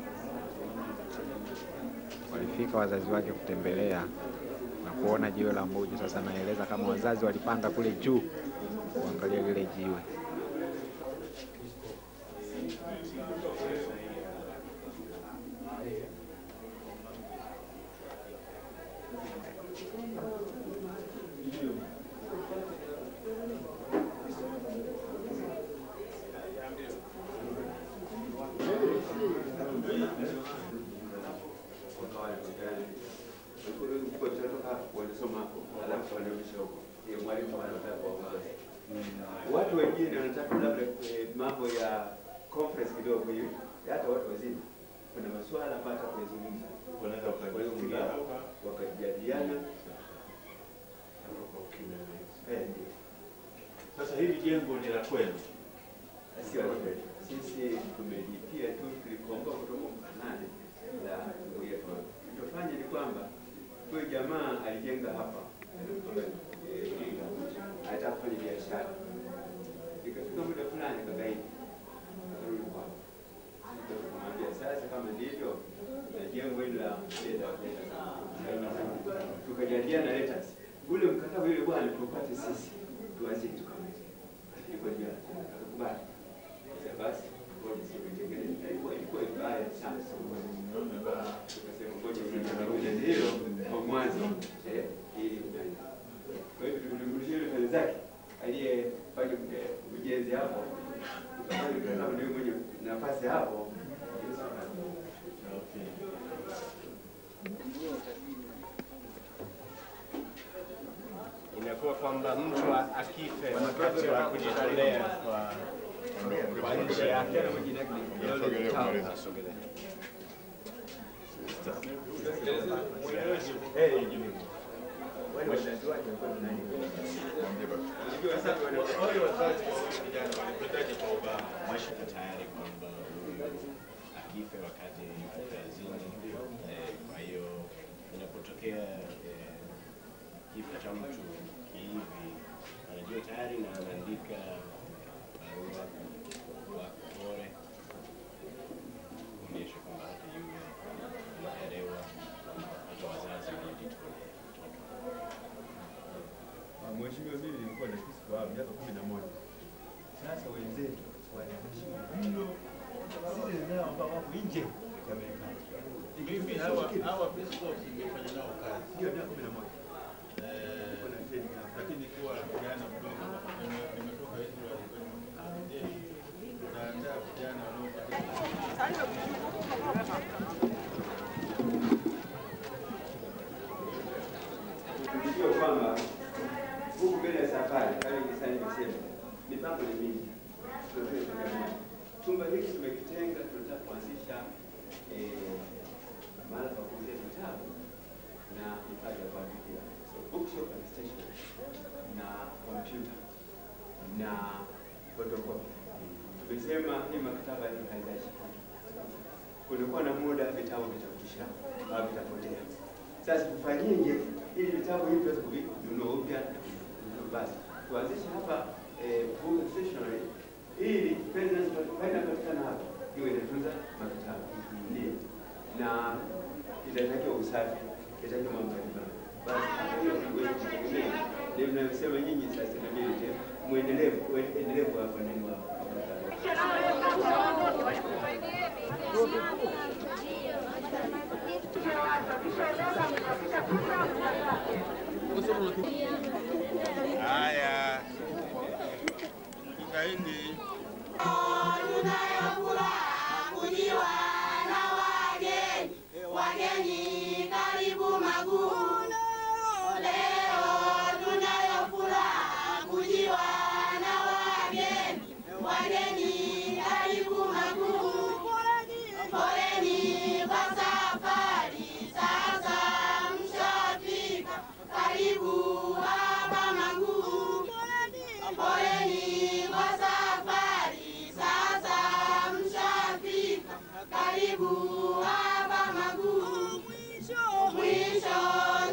Walifika wazazi wake kutembelea na kuona jiwe la Mbuji. Sasa naeleza kama wazazi walipanda kule juu kuangalia lile jiwe. watu wengine wanataka labda eh, mambo ya conference kidogo hivi, hata watu wazima, kuna masuala ambayo hata kuyazungumza, wanaweza wakajadiliana wakajadiliana. Eh, ndio. Sasa hili jengo ni la kwenu. Sio la kwetu. Sisi tumelipia tu, tulikomboa kutoka Mkanani la ndugu yetu. Tulichofanya ni kwamba huyu jamaa alijenga hapa eh, Iringa, alitaka kufanya biashara, ikafika muda fulani kagaidi, akarudi kwao. Sisi tukamwambia sasa, kama ndivyo na jengo hili la leta leta, tukajadiliana letters, ule mkataba yule bwana tupate sisi tuanze kitu kama hicho, ilikuwa ndio akakubali. Sasa basi ngoja sisi tutengeneze, Na ilikuwa ilikuwa ibaya sana tukasema ngoja sisi hilo kwa mwanzo eh, ili kwa hivyo tulimrudishia yule fedha zake aliyefanya eh, ujenzi hapo, tukafanya mkataba ndio mwenye nafasi hapo. Inakuwa kwamba mtu akife wakati wa kujitolea kwa kwa nchi yake Asogelea. Wale wazazi wa huyu kijana walipendaje kwa Obama? Mwashika tayari kwamba akife wakati yuko kazini. Eh, Kwa hiyo inapotokea eh, kifo cha mtu kihivi, anajua tayari na anaandika barua kwa pole kuonyesha kwamba hata yule anaelewa, hata wazazi wanajitolea Mheshimiwa, mimi nilikuwa na kesi kwa miaka kumi na moja. Sasa wenzetu wanaheshimu mno zile zao ambao wako nje ya Marekani. Hivi hawa hawa Peace Corps mmefanya nao kazi. Ndio miaka kumi na moja. Eh, Kuna training hapa. lakini kuwa vijana mdogo nime- nimetoka Israel kwenye jeshi. Naandaa vijana Sio kwamba huku mbele ya safari kama kisa nimesema, mipango ni mingi. Tunataka kuangalia. Chumba hiki tumekitenga, tunataka kuanzisha eh, mahala pa kuuzia vitabu na hifadhi ya kuandikia, so bookshop and stationery na kompyuta na photocopy. Tumesema hii maktaba hii haitaishi. Kulikuwa na muda vitabu vitakuwa vitakwisha au vitapotea. Sasa tufanyeje ili vitabu hivi tuweze kuvinunua upya na kuvinunua? Basi tuanzishe hapa eh, book stationery ili pesa zinazopatikana patikana hapa iwe inatunza mavitabu ndio, na itatakiwa usafi, itatakiwa mambo mbalimbali. Basi hapa hiyo tuweze kutegemea ndio mnayosema nyinyi sustainability, muendelevu, endelevu hapa ndani wa Haya, tukaeni. kujiwa na wageni, wageni karibu Maguu. Leo tunayo furaha kujiwa na wageni, wageni karibu Maguu. Poleni kwa safari, sasa mshafika karibu hapa Maguu. Poleni kwa safari, sasa mshafika karibu hapa Maguu. Mwisho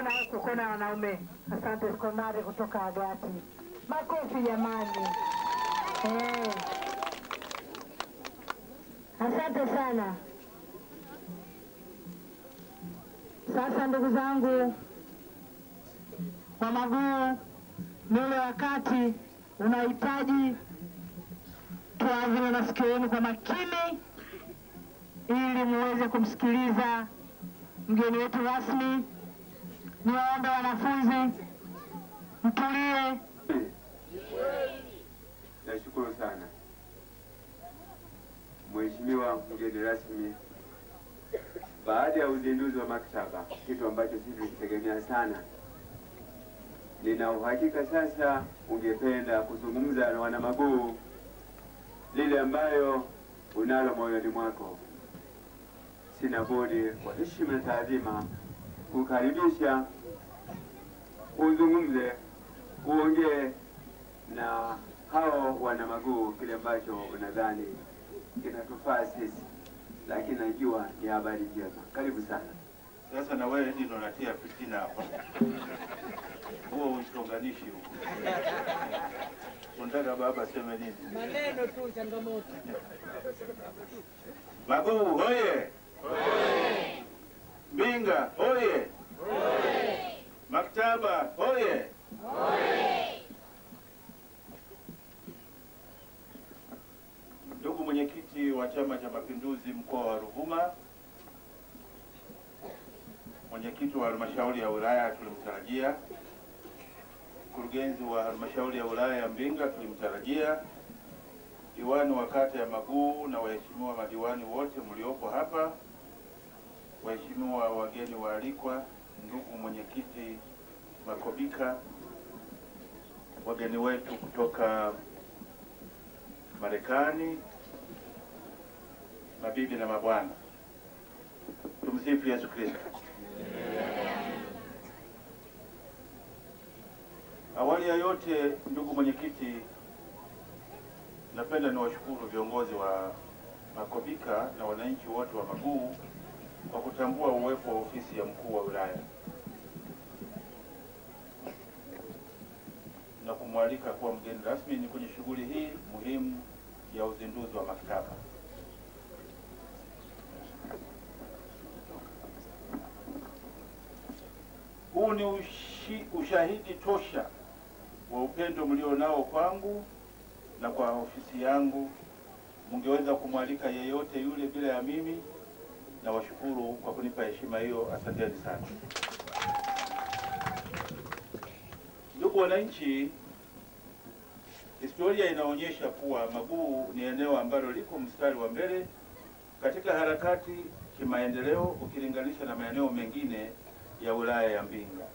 kona huku, kona ya wanaume. Asante sekondari kutoka Agati. Makofi jamani. Eh. Asante sana. Sasa ndugu zangu wa Maguu, ni ule wakati unahitaji tuavile masikio yenu kwa makini ili muweze kumsikiliza mgeni wetu rasmi. Niwaombe wanafunzi mtulie. Nashukuru sana Mheshimiwa mgeni rasmi, baada ya uzinduzi wa maktaba, kitu ambacho sisi tulikitegemea sana, nina uhakika sasa ungependa kuzungumza na wanamaguu lile ambayo unalo moyoni mwako. Sina budi kwa heshima na taadhima kukaribisha uzungumze, uongee na hao wana maguu kile ambacho unadhani kinatufaa sisi, lakini najua ni habari njema. Karibu sana. Sasa na wewe ndio unatia fitina hapa, huo uchonganishi huo. Unataka baba aseme nini? Maneno tu changamoto. Maguu hoye! Mbinga hoye! Maktaba hoye! Ndugu mwenyekiti wa Chama cha Mapinduzi mkoa wa Ruvuma, mwenyekiti wa halmashauri ya wilaya tulimtarajia, mkurugenzi wa halmashauri ya wilaya ya Mbinga tulimtarajia, diwani wa kata ya Maguu na waheshimiwa madiwani wote mliopo hapa, waheshimiwa wageni waalikwa, ndugu mwenyekiti Makobika, wageni wetu kutoka Marekani, mabibi na mabwana, tumsifu Yesu Kristo. Awali ya yote, ndugu mwenyekiti, napenda niwashukuru viongozi wa Makobika na wananchi wote wa Maguu kwa kutambua uwepo wa ofisi ya mkuu wa wilaya na kumwalika kuwa mgeni rasmi ni kwenye shughuli hii muhimu ya uzinduzi wa maktaba. Huu ni ushi, ushahidi tosha wa upendo mlionao kwangu na kwa ofisi yangu. Mungeweza kumwalika yeyote yule bila ya mimi, na washukuru kwa kunipa heshima hiyo. Asanteni sana. Ndugu wananchi, historia inaonyesha kuwa Maguu ni eneo ambalo liko mstari wa mbele katika harakati kimaendeleo ukilinganisha na maeneo mengine ya wilaya ya Mbinga.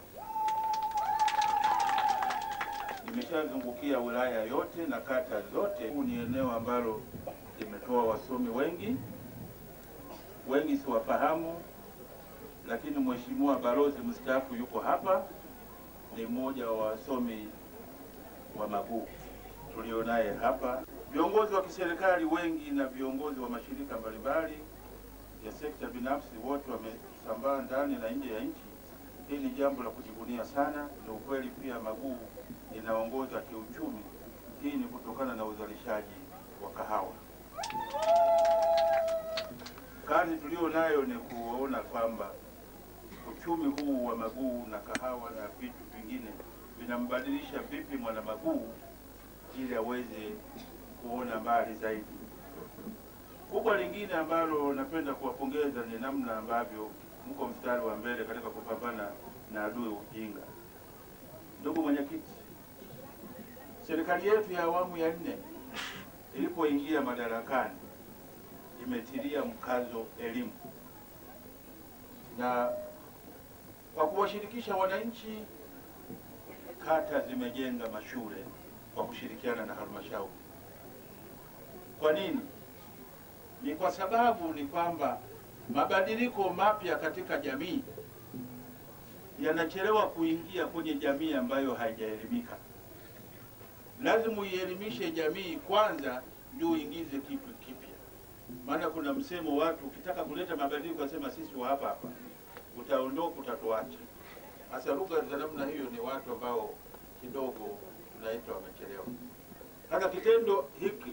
Nimeshazungukia wilaya yote na kata zote. Huu ni eneo ambalo limetoa wasomi wengi, wengi siwafahamu, lakini mheshimiwa balozi mstaafu yuko hapa, ni mmoja wa wasomi wa Maguu tulionaye hapa. Viongozi wa kiserikali wengi na viongozi wa mashirika mbalimbali ya sekta binafsi wote wamesambaa ndani na nje ya nchi. Hii ni jambo la kujivunia sana. Ni ukweli pia Maguu inaongoza kiuchumi. Hii ni kutokana na uzalishaji wa kahawa. Kazi tulio nayo ni kuona kwamba uchumi huu wa Maguu na kahawa na vitu vingine vinambadilisha vipi mwana Maguu ili aweze kuona mbali zaidi. Kubwa lingine ambalo napenda kuwapongeza ni namna ambavyo mko mstari wa mbele katika kupambana na adui ujinga. Ndugu mwenyekiti, serikali yetu ya awamu ya nne ilipoingia madarakani imetilia mkazo elimu na kwa kuwashirikisha wananchi, kata zimejenga mashule kwa kushirikiana na halmashauri. Kwa nini? Ni kwa sababu ni kwamba mabadiliko mapya katika jamii yanachelewa kuingia kwenye jamii ambayo haijaelimika. Lazima uielimishe jamii kwanza, ndio uingize kitu kipya. Maana kuna msemo watu, ukitaka kuleta mabadiliko, wasema sisi wa hapa hapa, utaondoka utatuacha. Hasa lugha za namna hiyo ni watu ambao kidogo tunaita wamechelewa. Sasa kitendo hiki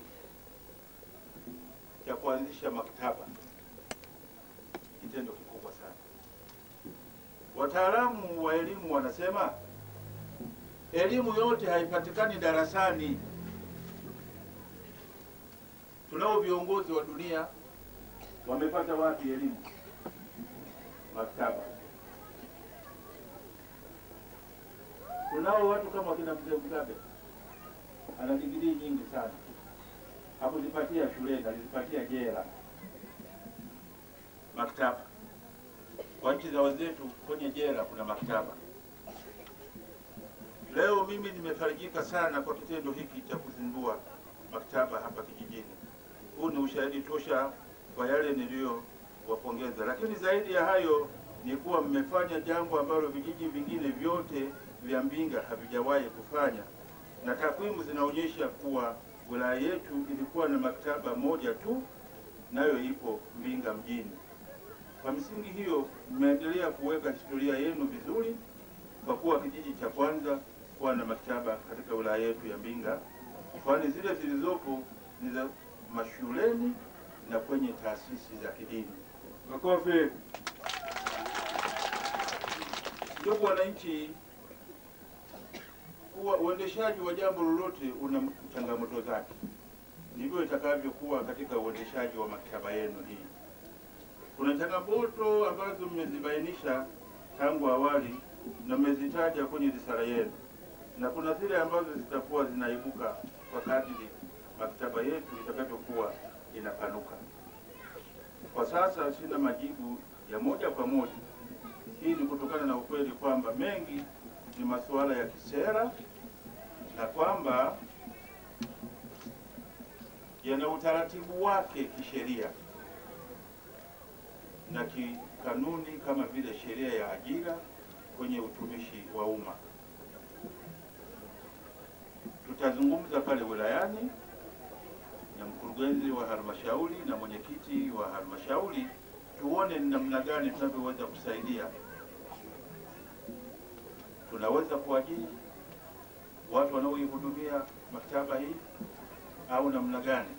cha kuanzisha maktaba, kitendo kikubwa sana. Wataalamu wa elimu wanasema elimu yote haipatikani darasani. Tunao viongozi wa dunia wamepata wapi elimu? Maktaba. Tunao watu kama kina mzee Mugabe ana digrii nyingi sana, hakuzipatia shuleni, alizipatia jela. Maktaba kwa nchi za wenzetu, kwenye jela kuna maktaba. Leo mimi nimefarijika sana kwa kitendo hiki cha kuzindua maktaba hapa kijijini. Huu ni ushahidi tosha kwa yale niliyowapongeza, lakini zaidi ya hayo ni kuwa mmefanya jambo ambalo vijiji vingine vyote vya Mbinga havijawahi kufanya, na takwimu zinaonyesha kuwa wilaya yetu ilikuwa na maktaba moja tu, nayo ipo Mbinga mjini. Kwa misingi hiyo, mmeendelea kuweka historia yenu vizuri kwa kuwa kijiji cha kwanza kuwa na maktaba katika wilaya yetu ya Mbinga, kwani zile zilizopo ni za mashuleni na kwenye taasisi za kidini. Makofi. Ndugu wananchi, kuwa uendeshaji wa jambo lolote una changamoto zake, ndivyo itakavyokuwa katika uendeshaji wa maktaba yenu hii. Kuna changamoto ambazo mmezibainisha tangu awali na mmezitaja kwenye risala yenu, na kuna zile ambazo zitakuwa zinaibuka kwa kadiri maktaba yetu itakavyokuwa inapanuka. Kwa sasa sina majibu ya moja kwa moja. Hii ni kutokana na ukweli kwamba mengi ni masuala ya kisera na kwamba yana utaratibu wake kisheria na kikanuni kama vile sheria ya ajira kwenye utumishi wa umma. Tutazungumza pale wilayani na mkurugenzi wa halmashauri na mwenyekiti wa halmashauri, tuone ni namna gani tunavyoweza kusaidia. Tunaweza kuajiri watu wanaoihudumia maktaba hii au namna gani?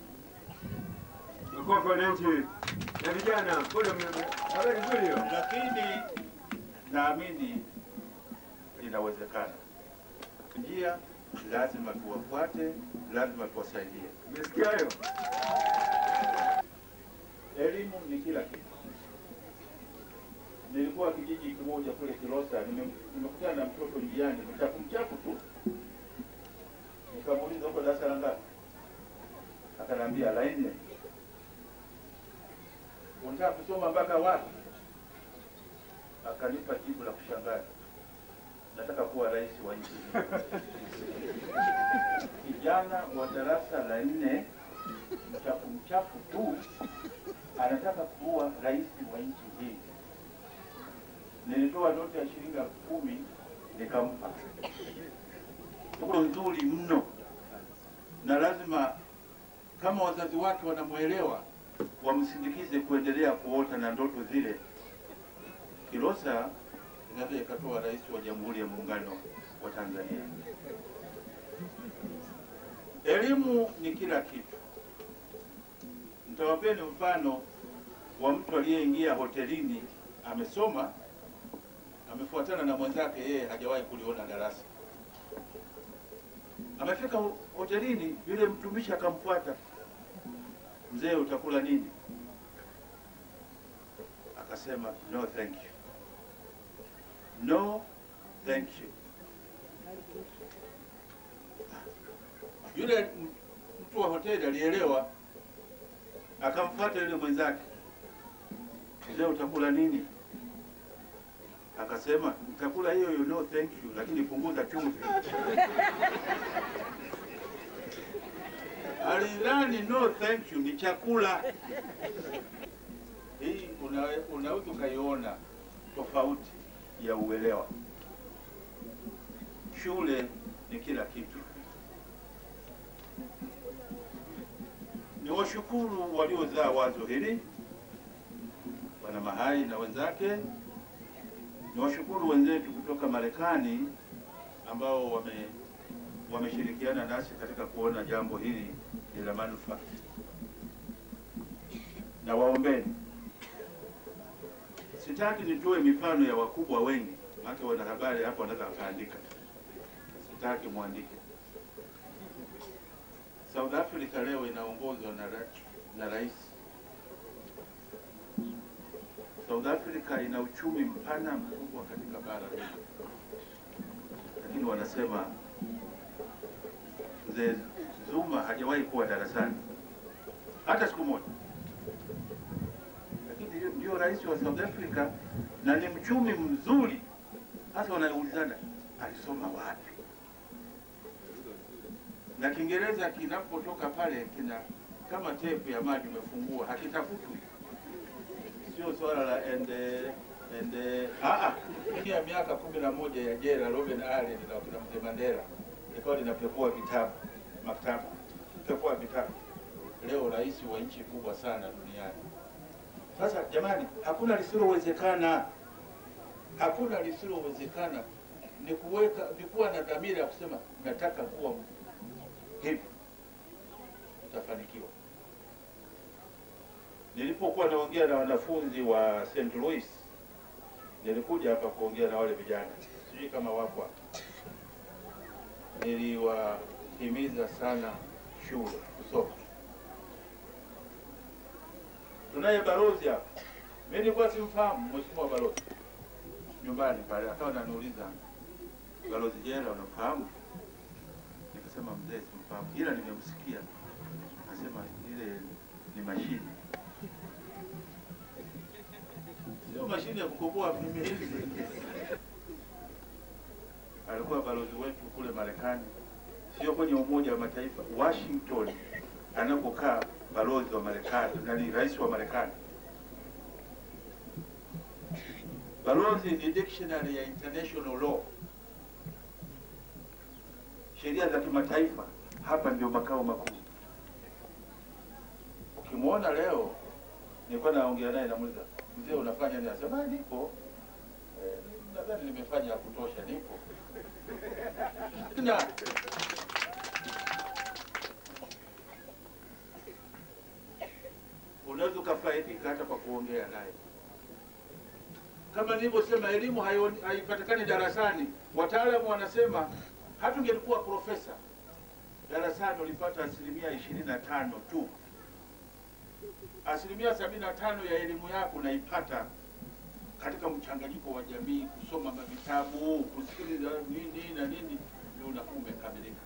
Makofi wananchi na vijana, mbona mna- habari nzuri hiyo? Lakini naamini inawezekana. Njia lazima tuwafuate, lazima tuwasaidie. Umesikia hayo? Elimu ni kila kitu. Nilikuwa kijiji kimoja kule Kilosa, nime- nimekutana na mtoto njiani, mchafu mchafu tu, nikamuuliza uko darasa la ngapi? Akaniambia la nne. Unataka kusoma mpaka wapi? Akanipa jibu la kushangaza, nataka kuwa rais wa nchi hii. Kijana wa darasa la nne mchafu mchafu tu anataka kuwa rais wa nchi hii. Nilitoa noti ya shilingi elfu kumi nikampa. Tuko nzuri mno, na lazima kama wazazi wake wanamwelewa wamsindikize kuendelea kuota na ndoto zile. Kilosa inaweza ikatoa rais wa Jamhuri ya Muungano wa Tanzania. Elimu ni kila kitu. Nitawapeni mfano wa mtu aliyeingia hotelini, amesoma, amefuatana na mwenzake, yeye hajawahi kuliona darasa. Amefika ho- hotelini, yule mtumishi akamfuata, mzee, utakula nini? Akasema no thank you, no thank you. Yule m- mtu wa hoteli alielewa, akamfuata yule mwenzake, mzee, utakula nini? Akasema nitakula hiyo hiyo no thank you, lakini punguza chumvi. Alidhani no thank you ni chakula. Hii una- unaweza ukaiona tofauti ya uelewa. Shule ni kila kitu. Ni washukuru waliozaa wazo hili, Bwana Mahai na wenzake, Niwashukuru wenzetu kutoka Marekani ambao wame wameshirikiana nasi katika kuona jambo hili ni la manufaa, na waombeni. Sitaki nitoe mifano ya wakubwa wengi, maana wanahabari hapo wanaweza wakaandika, sitaki mwandike. South Africa leo inaongozwa na, ra na rais. South Africa ina uchumi mpana mkubwa katika bara letu, lakini wanasema mzee Zuma hajawahi kuwa darasani hata siku moja, lakini ndio- ndio rais wa South Africa na ni mchumi mzuri. Hasa wanaulizana alisoma wapi? Na Kiingereza kinapotoka pale kina kama tepu ya maji umefungua, hakitafutwi. Sio swala la ende ende ah ah, ya miaka kumi na moja ya jela Robben Island na kina mzee Mandela ilikuwa linapekua vitabu maktaba, pekua vitabu. Leo rais wa nchi kubwa sana duniani. Sasa jamani, hakuna lisilowezekana, hakuna lisilowezekana. Ni kuweka ni kuwa na dhamira ya kusema nataka kuwa hivi, utafanikiwa. Nilipokuwa naongea na wanafunzi wa St. Louis, nilikuja hapa kuongea na wale vijana, sijui kama wapo hapa. Niliwahimiza sana shule kusoma. Tunaye balozi hapa, mimi nilikuwa simfahamu mheshimiwa balozi nyumbani pale, akawa ananiuliza balozi Jela, unamfahamu? Nikasema mzee, simfahamu, ila nimemsikia. Nasema ile ni mashine sio mashine ya kukoboa vimilizi. Alikuwa balozi wetu kule Marekani, sio kwenye Umoja wa Mataifa, Washington anapokaa balozi wa Marekani na ni rais wa Marekani. Balozi ni dictionary ya international law, sheria za kimataifa. Hapa ndio makao makuu. Ukimwona leo, nilikuwa naongea naye, namuuliza mzee, unafanya nini? Anasema "Ah, nipo eh, nadhani nimefanya ya kutosha, nipo na unaweza ukafaidika hata kwa kuongea naye. Kama nilivyosema, elimu haio- haipatikani darasani. Wataalamu wanasema hata ungelikuwa profesa darasani ulipata asilimia ishirini na tano tu. Asilimia sabini na tano ya elimu yako unaipata katika mchanganyiko wa jamii, kusoma vitabu, kusikiliza nini na nini, ndio unakuwa umekamilika.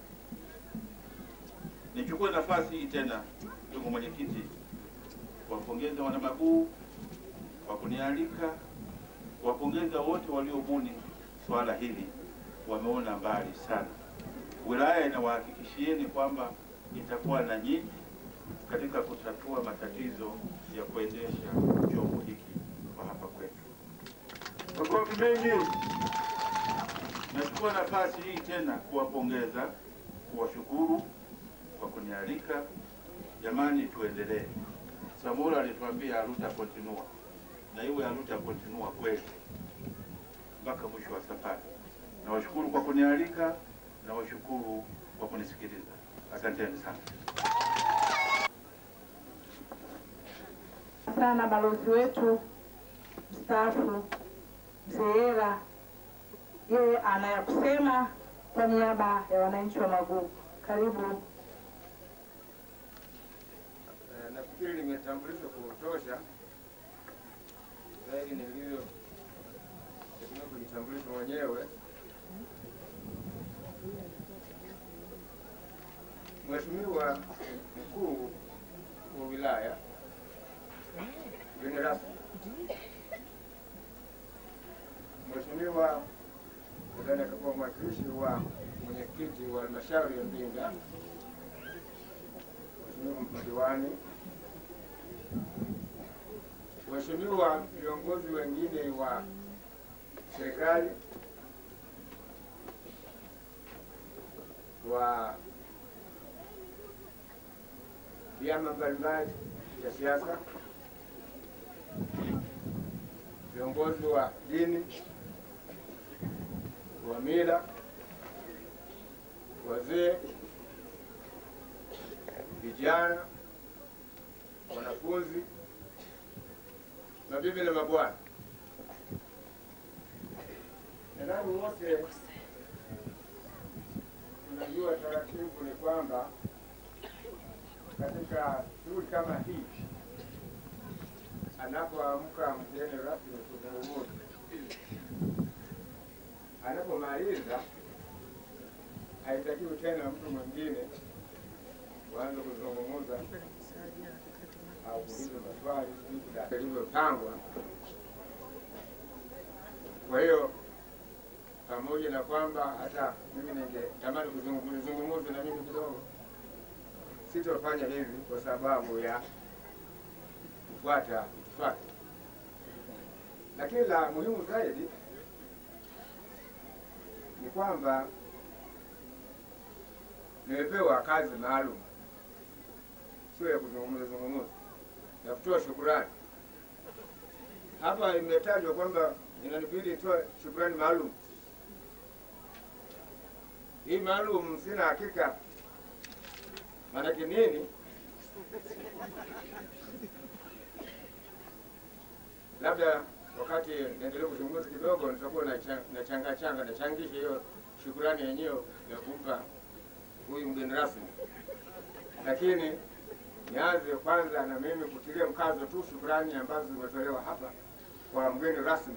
Nichukue nafasi hii tena, ndugu mwenyekiti, kuwapongeza wanamaguu kwa kunialika, kuwapongeza wote waliobuni swala hili, wameona mbali sana. Wilaya inawahakikishieni kwamba itakuwa na nyinyi katika kutatua matatizo ya kuendesha chombo hiki kwa hapa kwetu. Makofi mengi. Nachukua nafasi hii tena kuwapongeza, kuwashukuru kwa kunialika. Jamani, tuendelee. Samura alituambia aluta continua, na iwe aluta continua kweli mpaka mwisho wa safari. Nawashukuru kwa kunialika, nawashukuru kwa kunisikiliza. Asanteni sana. sana balozi wetu mstaafu Mzee Ela, yeye anaya kusema kwa niaba ya wananchi wa Maguu. Karibu. Eh, nafikiri limetambulishwa kwa kutosha zaidi nilivyo tegemea kujitambulisha mwenyewe. Mheshimiwa mkuu wa wilaya, mgeni rasmi, Mheshimiwa nadhani atakuwa mwakilishi wa mwenyekiti wa halmashauri ya Mbinga, Mheshimiwa madiwani, Mheshimiwa viongozi wengine wa serikali wa vyama mbalimbali vya siasa, viongozi wa dini, wa mila, wazee, vijana, wanafunzi, mabibi na mabwana, nadhani wote tunajua taratibu ni kwamba katika shughuli kama hii anapoamka mgeni rasmi kuzungumza, anapomaliza haitakiwi tena mtu mwingine waanze kuzungumza au kuuliza maswali jinsi ilivyopangwa. Kwa hiyo pamoja na kwamba hata mimi ningetamani kuzungumza na mimi kidogo, sitofanya hivi kwa sababu ya kufuata itifaki, lakini la muhimu zaidi ni kwamba nimepewa kazi maalum, sio ya kuzungumza zungumza, ya kutoa shukurani. Hapa imetajwa kwamba inanibidi nitoe shukurani maalum. Hii maalum sina hakika maanake nini, labda wakati naendelea kuzungumza kidogo nitakuwa na changa changa nachangisha hiyo shukurani yenyewe ya kumpa huyu mgeni rasmi, lakini nianze kwanza na mimi kutilia mkazo tu shukurani ambazo zimetolewa hapa kwa mgeni rasmi.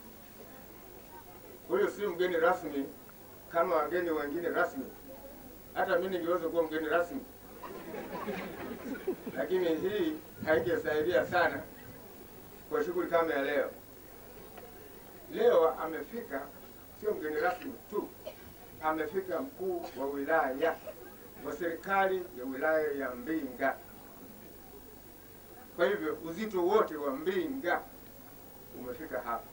Huyu si mgeni rasmi kama wageni wengine rasmi, hata mimi ningeweza kuwa mgeni rasmi, lakini hii haingesaidia sana kwa shughuli kama ya leo. Leo amefika sio mgeni rasmi tu, amefika mkuu wa wilaya wa serikali ya wilaya ya Mbinga. Kwa hivyo uzito wote wa Mbinga umefika hapa.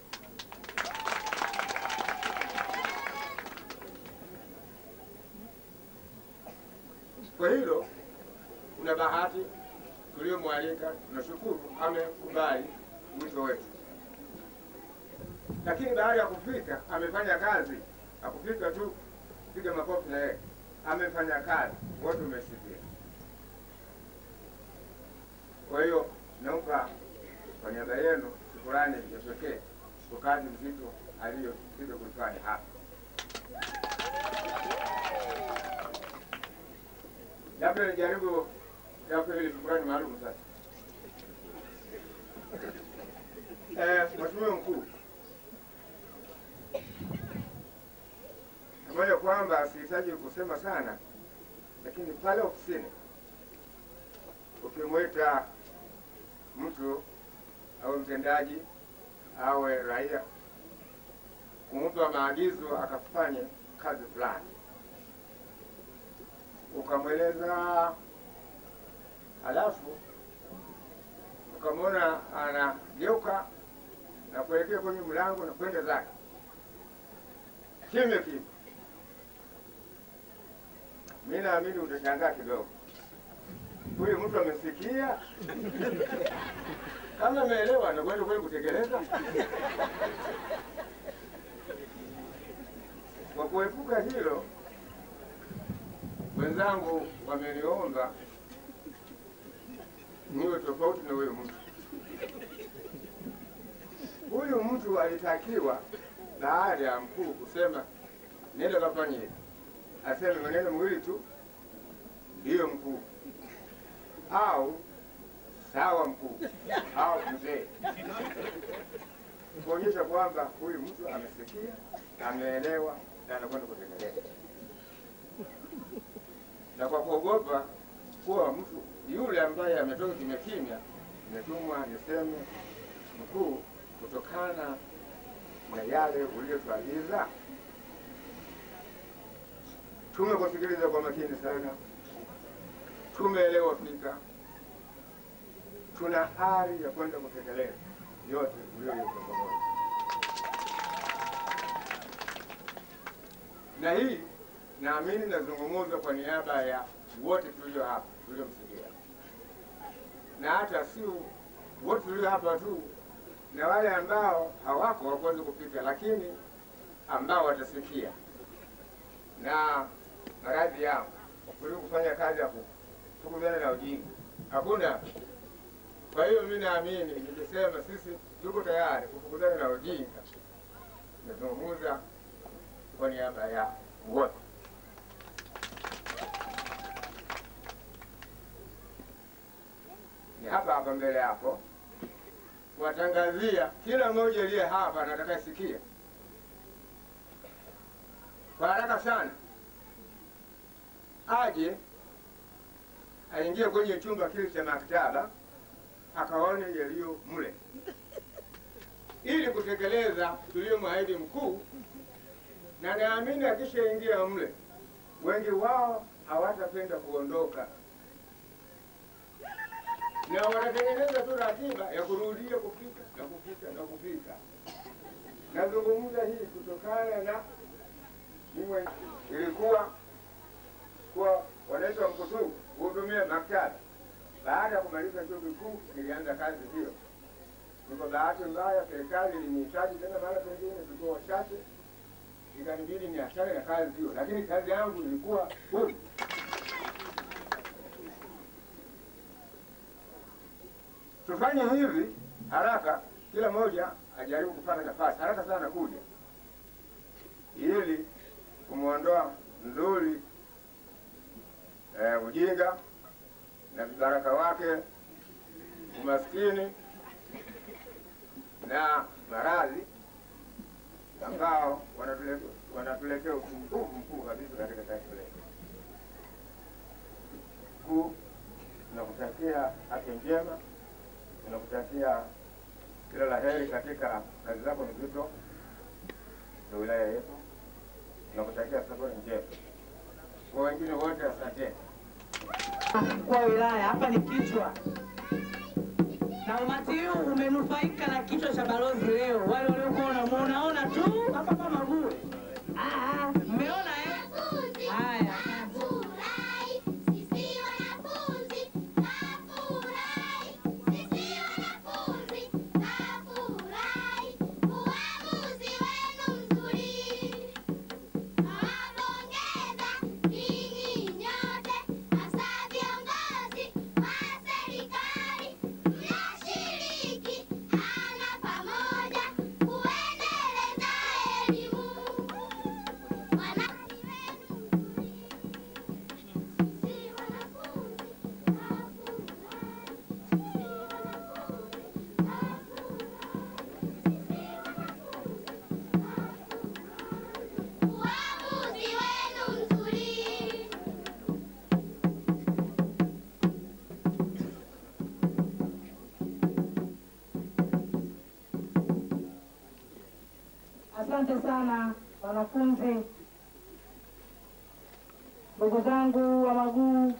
Kwa hilo kuna bahati tuliyomwalika, tunashukuru amekubali wito wetu, lakini baada ya kufika amefanya kazi, hakufika tu piga makofi na yeye, amefanya kazi, wote umesikia. Kwa hiyo nampa kwa niaba yenu shukurani ya pekee kwa kazi mzito aliyokuja kuifanya hapa. Labda nijaribu yako ile shukurani maalum sasa. Eh, Mheshimiwa Mkuu, pamoja kwamba sihitaji kusema sana, lakini pale ofisini ukimwita mtu au mtendaji awe raia kumpa maagizo akafanye kazi fulani, ukamweleza, halafu ukamwona anageuka na kuelekea kwenye mlango na kwenda zake kimya kimya, mi naamini utashangaa kidogo, huyu mtu amesikia kama ameelewa na kwenda kweli kutekeleza. Kwa kuepuka hilo, wenzangu wameniomba niwe tofauti na huyu mtu. Huyu mtu alitakiwa baada ya mkuu kusema nenda kafanye hivi, aseme maneno mawili tu, ndiyo mkuu, au sawa mkuu, au mzee, kuonyesha kwamba huyu mtu amesikia, ameelewa na anakwenda kutekeleza. Na kwa kuogopa kuwa mtu yule ambaye ametoka kimya kimya, nimetumwa niseme mkuu, kutokana na yale uliyotuagiza, tumekusikiliza kwa makini sana, tumeelewa fika, tuna ari ya kwenda kutekeleza yote uliyoyeka pamoja. Na hii naamini nazungumza kwa niaba ya wote tulio hapa tuliomsikia, na hata si wote tulio hapa tu, na wale ambao hawako hawakuweza kupita, lakini ambao watasikia na maradhi yao kuliko kufanya kazi ya kufukuzana na ujinga. Hakuna. Kwa hiyo mimi naamini nikisema sisi tuko tayari kufukuzana na ujinga, nazungumza kwa niaba ya wote. Ni hapa hapa mbele yako kuwatangazia kila mmoja aliye hapa na atakayesikia kwa haraka sana aje aingie kwenye chumba kile cha maktaba akaone yaliyo mle ili kutekeleza tuliyomwahidi mkuu, na naamini akishaingia mle wengi wao hawatapenda kuondoka, na watatengeneza tu ratiba ya kurudia kufika na kufika na kufika. Nazungumza hii kutokana na mimi ilikuwa kuwa wananchi wa Mkutubu kuhudumia maktaba. Baada ya kumaliza chuo kikuu, nilianza kazi hiyo. Ni kwa bahati mbaya, serikali ilinihitaji tena mara pengine, tulikuwa wachache, ikanibidi niachane na kazi hiyo, lakini kazi yangu ilikuwa huru. Tufanye hivi haraka, kila mmoja ajaribu kupata nafasi haraka sana kuja, ili kumwondoa mzuri eh, ujinga na vibaraka wake, umaskini na maradhi ambao wanatule- wanatuletea usumbufu mkuu kabisa katika taifa letu. Kuu, tunakutakia afya njema, tunakutakia kila la heri katika kazi zako nzito za wilaya yetu, tunakutakia safari njema. Kwa wengine wote, asanteni. Mkuu wa wilaya, hapa ni kichwa na umati huu umenufaika na kichwa cha balozi leo. Wale waliokuwa wanamuonaona tu hapa kama bure, Ah, mmeona eh? Haya, asante sana wanafunzi, ndugu zangu wa Maguu.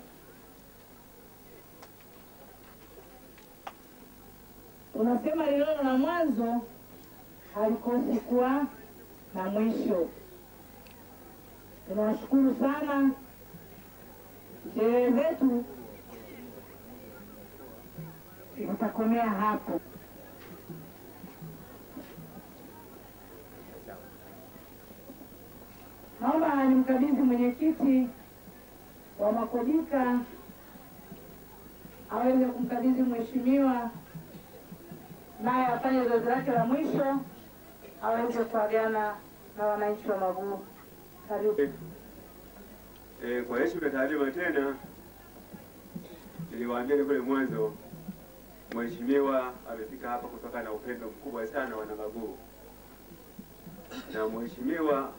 Unasema lililo na mwanzo halikosi kuwa na mwisho. Tunawashukuru sana. Sherehe zetu zitakomea hapo. Naomba nimkabidhi mwenyekiti wa Makodika aweze kumkabidhi mheshimiwa, naye afanye zoezi lake la mwisho, aweze kuagana na wananchi wa Maguu. Karibu. Eh, kwa heshima ya taadhima tena, niliwaambia kule mwanzo, mheshimiwa amefika hapa kutokana na upendo mkubwa sana wana Maguu, na mheshimiwa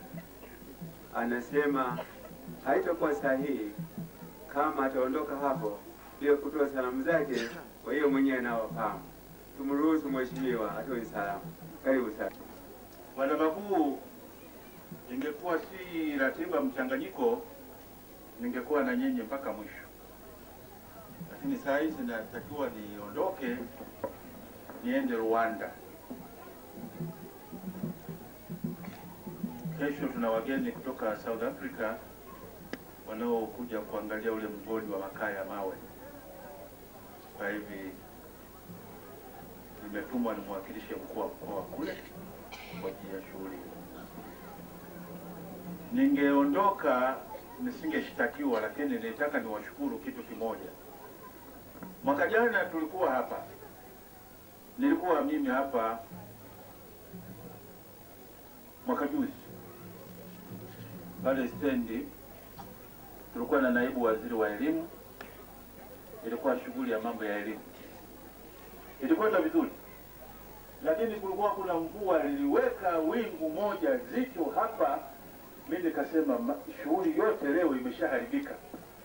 anasema haitakuwa sahihi kama ataondoka hapo bila kutoa salamu zake, kwa hiyo mwenyewe anawafahamu. Tumruhusu mheshimiwa atoe salamu. Karibu sana. Wana Maguu, ingekuwa si ratiba mchanganyiko, ningekuwa na nyinyi mpaka mwisho, lakini saa hizi natakiwa niondoke niende Rwanda. Kesho tuna wageni kutoka South Africa wanaokuja kuangalia ule mgodi wa makaa ya mawe. Kwa hivi nimetumwa nimwakilishe mkuu wa mkoa kule kwa ajili ya shughuli. Ningeondoka nisingeshtakiwa, lakini nilitaka niwashukuru kitu kimoja. Mwaka jana tulikuwa hapa, nilikuwa mimi hapa mwaka juzi pale stendi, tulikuwa na naibu waziri wa elimu, ilikuwa shughuli ya mambo ya elimu, ilikwenda vizuri, lakini kulikuwa kuna mvua liliweka wingu moja zito hapa. Mi nikasema "Ma- shughuli yote leo imeshaharibika.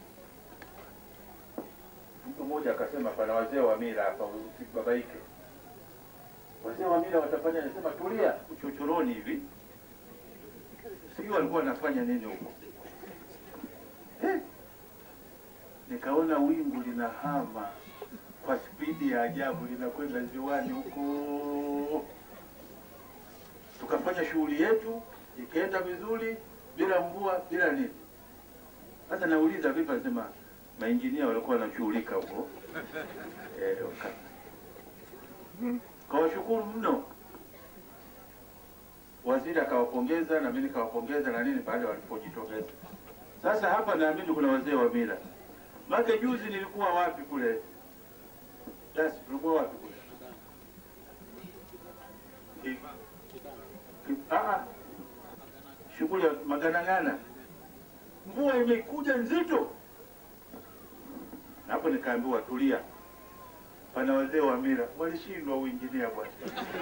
Mtu mmoja akasema pana wazee wa mila hapa, usibabaike. Wazee wa mila watafanya, nasema tulia, uchochoroni hivi sijui walikuwa wanafanya nini huko Eh, nikaona wingu linahama kwa spidi ya ajabu linakwenda ziwani huko. Tukafanya shughuli yetu ikaenda vizuri bila mvua bila nini. Sasa nauliza vipi, nasema mainjinia walikuwa wanashughulika huko eh, waka- kawashukuru mno waziri akawapongeza na mimi nikawapongeza na nini baada walipojitokeza. Sasa hapa naamini kuna wazee wa mila. Make juzi nilikuwa wapi kule? Basi tulikuwa wapi kule? Ki- ki- ah, ah. Shughuli ya maganang'ana, mvua imekuja nzito, na hapo nikaambiwa tulia, pana wazee wa mila walishindwa uinjinia bwana.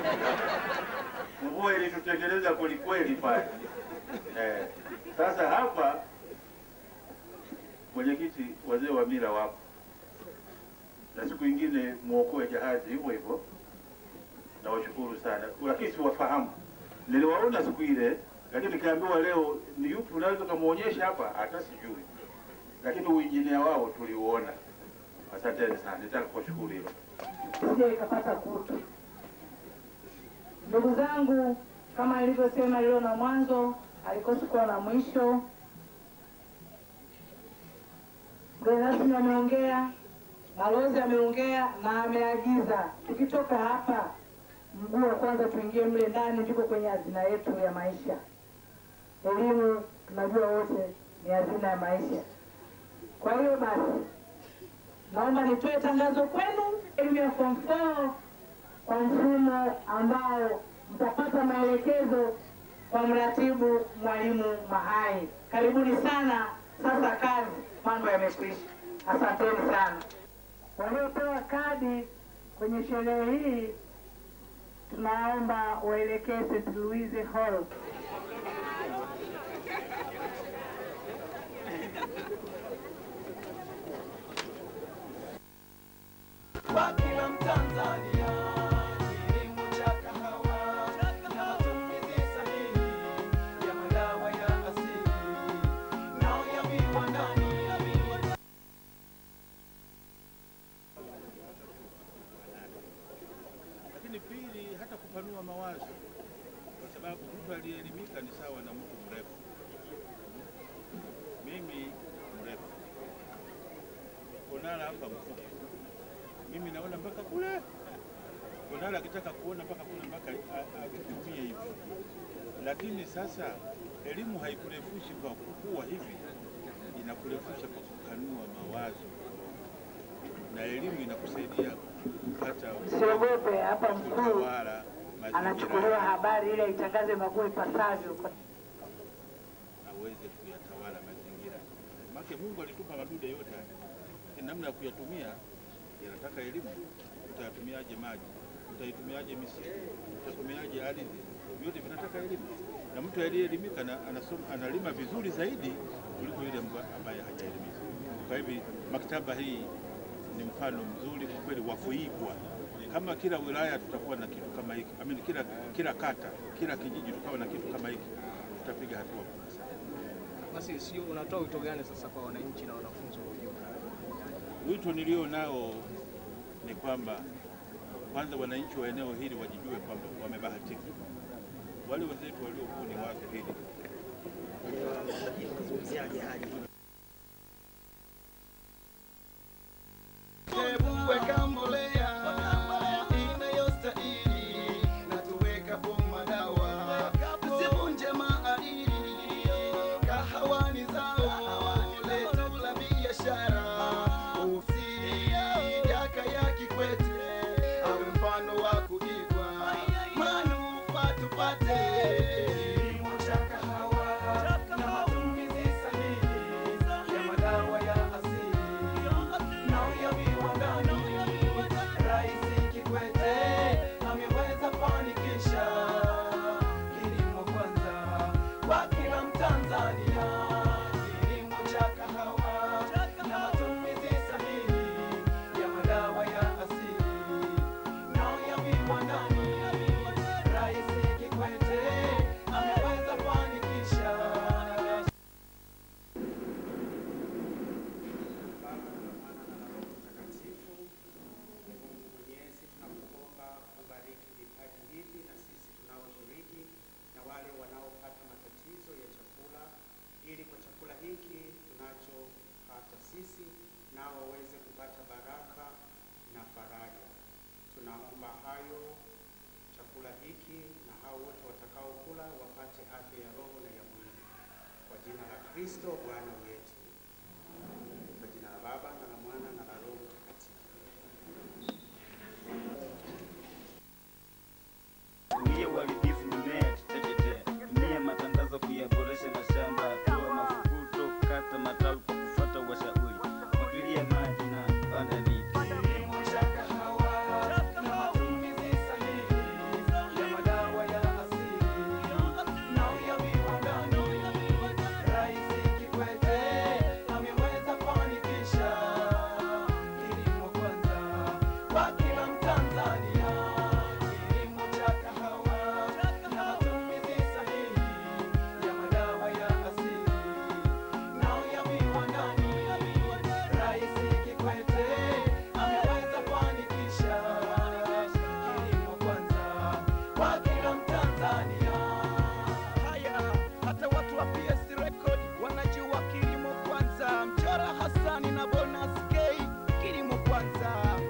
Mvua ilitutengeneza kwelikweli pale. Eh, sasa hapa mwenyekiti, wazee wa mila wapo, na siku ingine mwokoe jahazi hivyo hivyo. Nawashukuru sana, lakini siwafahamu. Niliwaona siku ile, lakini nikaambiwa leo ni yupi unaweza ukamwonyesha hapa, hata sijui, lakini uinjinia wao tuliuona. Asanteni sana, nitaka kuwashukuru hilo. sije ikapata kutu. Ndugu zangu, kama nilivyosema leo na mwanzo, alikosi kuwa na mwisho. Mgeni rasmi ameongea, balozi ameongea na ameagiza tukitoka hapa, mguu wa kwanza tuingie mle ndani, ndiko kwenye hazina yetu ya maisha. Elimu tunajua wote ni hazina ya maisha. Kwa hiyo basi naomba nitoe tangazo kwenu, elimu ya form 4 kwa mfumo ambao mtapata maelekezo kwa mratibu mwalimu Mahai. Karibuni sana. Sasa kazi, mambo yamekwisha. Asanteni sana. Waliopewa kadi kwenye sherehe hii, tunaomba waelekee St. Louis Hall. Kwa kila Mtanzania, kilimo cha kahawa na matumizi sahihi ya madawa ya asili na ya viwandani. Lakini pili, hata kupanua mawazo, kwa sababu mtu aliyeelimika ni sawa na mtu mrefu. Mimi mrefu, Konala hapa mfupi, mimi naona mpaka kule. Konala akitaka kuona mpaka kule mpaka a- akitumie hivi, lakini sasa elimu haikurefushi kwa kukua hivi, inakurefusha kwa kupanua mawazo, na elimu inakusaidia kupata Msiogope, hapa mkuu kutawala anachukuliwa mazingira habari ili aitangaze Maguu ipasavyo. aweze kuyatawala mazingira. Make Mungu alitupa madude yote haya, lakini namna ya kuyatumia yanataka elimu. Utayatumiaje maji? Utaitumiaje misitu? Utatumiaje ardhi? Vyote vinataka elimu, na mtu aliyeelimika na anasoma, analima vizuri zaidi kuliko yule mba- ambaye hajaelimika. Kwa hivi maktaba hii ni mfano mzuri kwa kweli wa kuigwa. Kama kila wilaya tutakuwa na kitu kama hiki, I mean, kila, kila kata, kila kijiji tukawa na kitu kama hiki, tutapiga hatua kubwa sana. Basi sio, unatoa wito gani sasa kwa wananchi na wanafunzi kwa ujumla? Wito nilio nao ni kwamba kwanza wananchi wa eneo hili wajijue kwamba wamebahatika. Wale wenzetu waliobuni wazo hili Hebu weka mbolea inayostahili tupate kilimo cha kahawa na matumizi sahihi ya madawa ya asili na ya viwandani. Rais Kikwete ameweza fanikisha kilimo kwanza kwa kila Mtanzania, kilimo cha kahawa na matumizi sahihi ya madawa ya asili na ya viwandani. Rais Kikwete ameweza fanikisha Mwenyezi, tunakuomba kubariki vipaji hivi na sisi tunaoshiriki na wale wanaopata matatizo ya chakula, ili kwa chakula hiki tunachopata sisi nao waweze kupata baraka na faraja. Tunaomba hayo chakula hiki na hao wote watakaokula wapate afya ya roho na ya mwili, kwa jina la Kristo Bwana wetu. Kwa jina la Baba na la Mwana na la Roho Mtakatifu. Tumia uharibifu mimea teketea. Tumia matandazo kuyaboresha mashamba. Toa mafukuto, kata matawi kwa kufuata washauri. Mwagilia maji na panda miti. kilimo cha kahawa na matumizi sahihi ya madawa ya asili na ya viwandani. Rais Kikwete ameweza fanikisha kilimo kwanza kwa kila Mtanzania, kilimo cha kahawa na matumizi sahihi ya madawa ya asili na ya viwandani. Rais Kikwete ameweza fanikisha kilimo kwanza kwa kila Mtanzania. Haya, hata watu wa PS Record wanajua kilimo kwanza. Mchora Hassani na Bonus K, kilimo kwanza.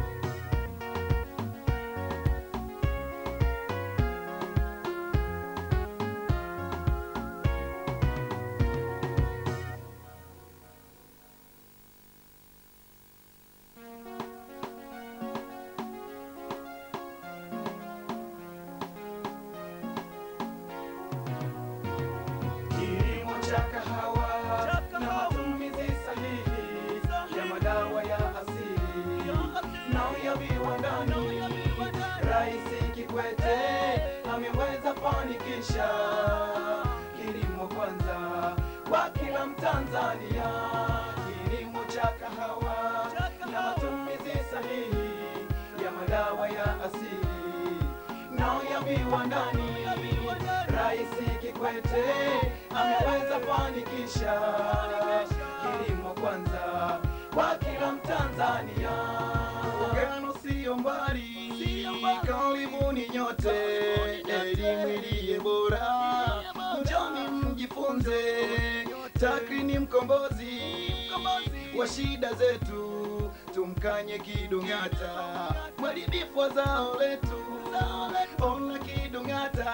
Kilimo cha kahawa na matumizi sahihi ya madawa ya asili na ya viwandani. Rais Kikwete ameweza fanikisha kilimo kwanza kwa kila Mtanzania, kilimo cha kahawa na matumizi sahihi ya madawa ya asili na ya viwandani. Rais Kikwete ameweza fanikisha kilimo kwanza kwa kila Mtanzania. Ugano sio mbali, karibuni nyote, elimu iliye bora, njoni mjifunze. TAKRI ni mkombozi wa shida zetu, tumkanye kidung'ata, mharibifu wa zao letu. Ona kidung'ata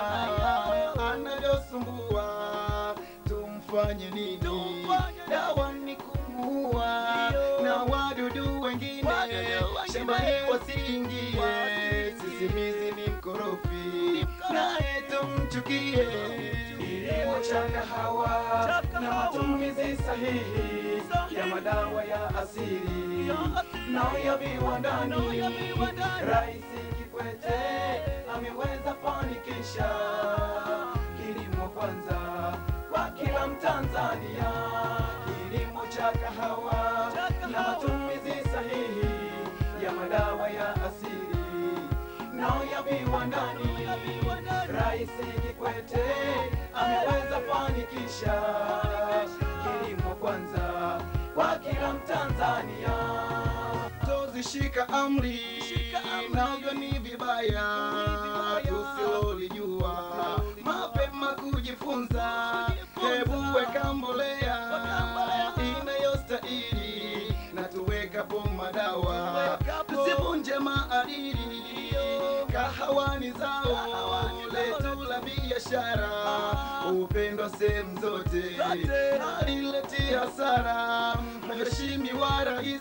anavyosumbua, tumfanye nini? Dawa ni kumuua na wadudu wengine shambani wasiingie. Sisimizi ni mkorofi, naye tumchukie. Kilimo cha kahawa na matumizi sahihi ya madawa ya asili na ya viwandani. Rais Kikwete ameweza fanikisha kilimo kwanza kwa kila Mtanzania, kilimo cha kahawa na matumizi sahihi ya madawa ya asili na ya viwandani. Rais Kikwete ameweza fanikisha kilimo kwanza kwa kila Mtanzania. Tozishika amri, navyo ni vibaya, tusilolijua mapema kujifunza. Hebu weka mbolea inayostahili na tuwekapo madawa, tusivunje maadili. Kahawa ni zao letu la biashara, upendwa sehemu zote, halileti hasara. Mheshimiwa Rais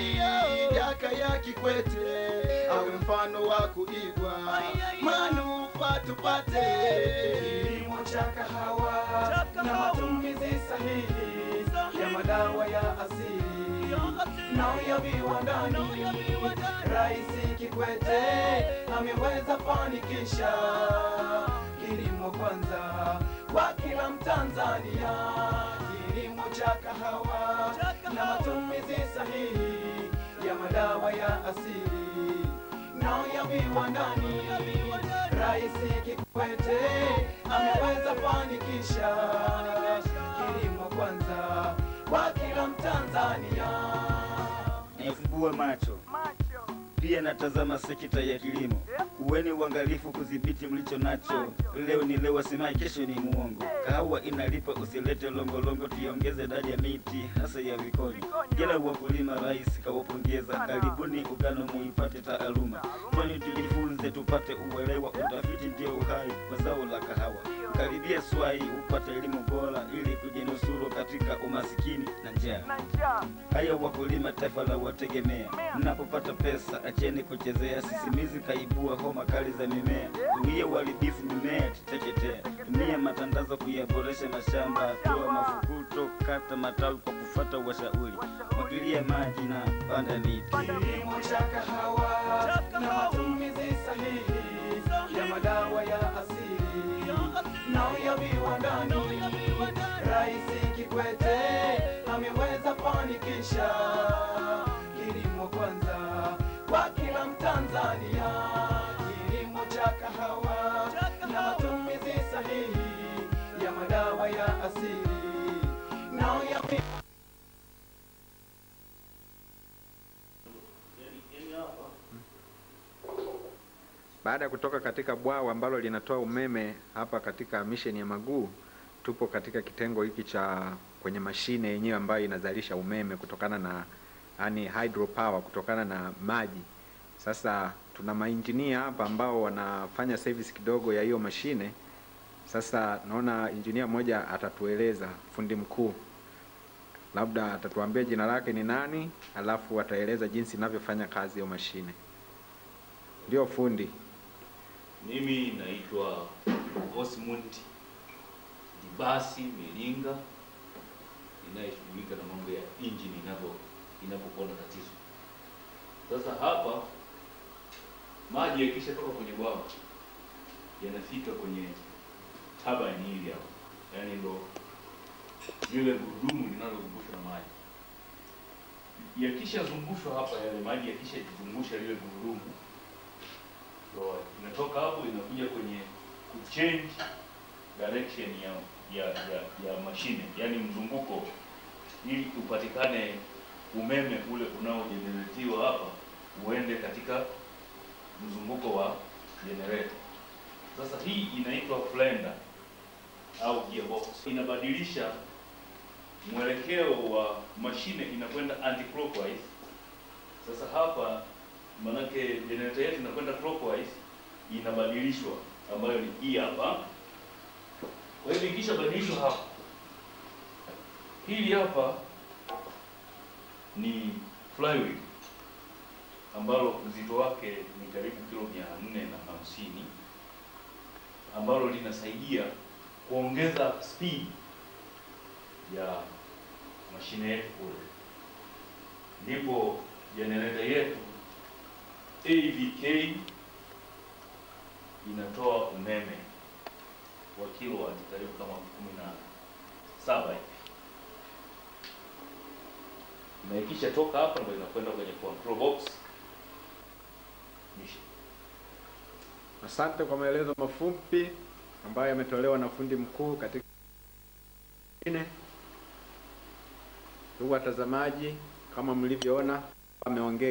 Jakaya Kikwete awe mfano wa kuigwa, manufaa hapa tupate kilimo cha kahawa na matumizi sahihi ya madawa ya asili na ya viwandani. Rais Kikwete ameweza fanikisha kilimo kwanza kwa kila Mtanzania, kilimo cha kahawa na matumizi sahihi ya madawa ya asili na ya viwandani. Rais Kikwete ameweza fanikisha kilimo kwanza kwa kila Mtanzania. Nifumbue macho pia natazama sekta ya kilimo. Uweni uangalifu kudhibiti mlicho nacho. Leo ni leo, asimai kesho ni muongo. Kahawa inalipa, usilete longolongo, tuiongeze idadi ya miti hasa ya vikoni. Kila wakulima rais kawapongeza, karibuni ugano muipate taaluma. Kwani tujifunze tupate uelewa, utafiti ndio uhai wa zao la kahawa. Karibia swai upate elimu bora ili kujinusuru katika umasikini na njaa. Haya wakulima, taifa la wategemea. Mnapopata pesa, acheni kuchezea. Sisimizi kaibua homa kali za mimea. Tumia uharibifu mimea titeketea. Tumia matandazo kuyaboresha mashamba. Toa mafukuto, kata matawi kwa kufata washauri. Mwagilia maji na panda miti. kilimo cha kahawa na matumizi sahihi ya madawa ya asili na ya viwandani. Rais Kikwete ameweza fanikisha kilimo kwanza kwa kila Mtanzania, kilimo cha kahawa na matumizi sahihi ya madawa ya asili na ya vi- Baada ya kutoka katika bwawa ambalo linatoa umeme hapa katika misheni ya Maguu, tupo katika kitengo hiki cha kwenye mashine yenyewe ambayo inazalisha umeme kutokana na yani hydropower kutokana na maji. Sasa tuna mainjinia hapa ambao wanafanya service kidogo ya hiyo mashine. Sasa naona injinia mmoja atatueleza, fundi mkuu, labda atatuambia jina lake ni nani, alafu ataeleza jinsi inavyofanya kazi hiyo mashine. Ndio fundi. Mimi naitwa Osmund Dibasi Milinga, inayeshughulika na mambo ya injini inapo inapokuwa na tatizo. Sasa hapa maji yakishatoka kwenye bwawa yanafika kwenye turbine hili hapa, yaani ndo lile gurudumu linalozungushwa na maji. Yakishazungushwa hapa, yale maji yakishajizungusha lile gurudumu So inatoka hapo inakuja kwenye kuchange direction ya ya ya, ya mashine, yani mzunguko, ili upatikane umeme ule unaojeneretiwa hapa uende katika mzunguko wa generator. Sasa hii inaitwa blender au gearbox, inabadilisha mwelekeo wa mashine inakwenda anti-clockwise. Sasa hapa manake generator yetu inakwenda clockwise, inabadilishwa ambayo ni hii hapa. Kwa hivyo ikishabadilishwa hapa, hili hapa ni flywheel ambalo uzito wake ni karibu kilo mia nne na hamsini ambalo linasaidia kuongeza speed ya mashine yetu kule, ndipo generator yetu AVK inatoa umeme wa kilowati karibu kama kumi na saba hivi, na ikisha toka hapa ndo inakwenda kwenye control box Mishi. Asante kwa maelezo mafupi ambayo yametolewa na fundi mkuu katika ine. Ndugu watazamaji, kama mlivyoona ameongea,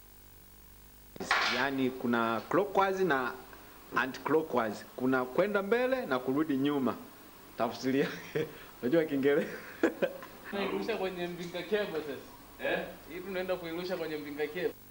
yaani kuna clockwise na anti clockwise, kuna kwenda mbele na kurudi nyuma. Tafsiri yake unajua Kiingereza Tunairusha kwenye mbinga kebo sasa. Eh? Hii tunaenda kuirusha kwenye mbinga kebo.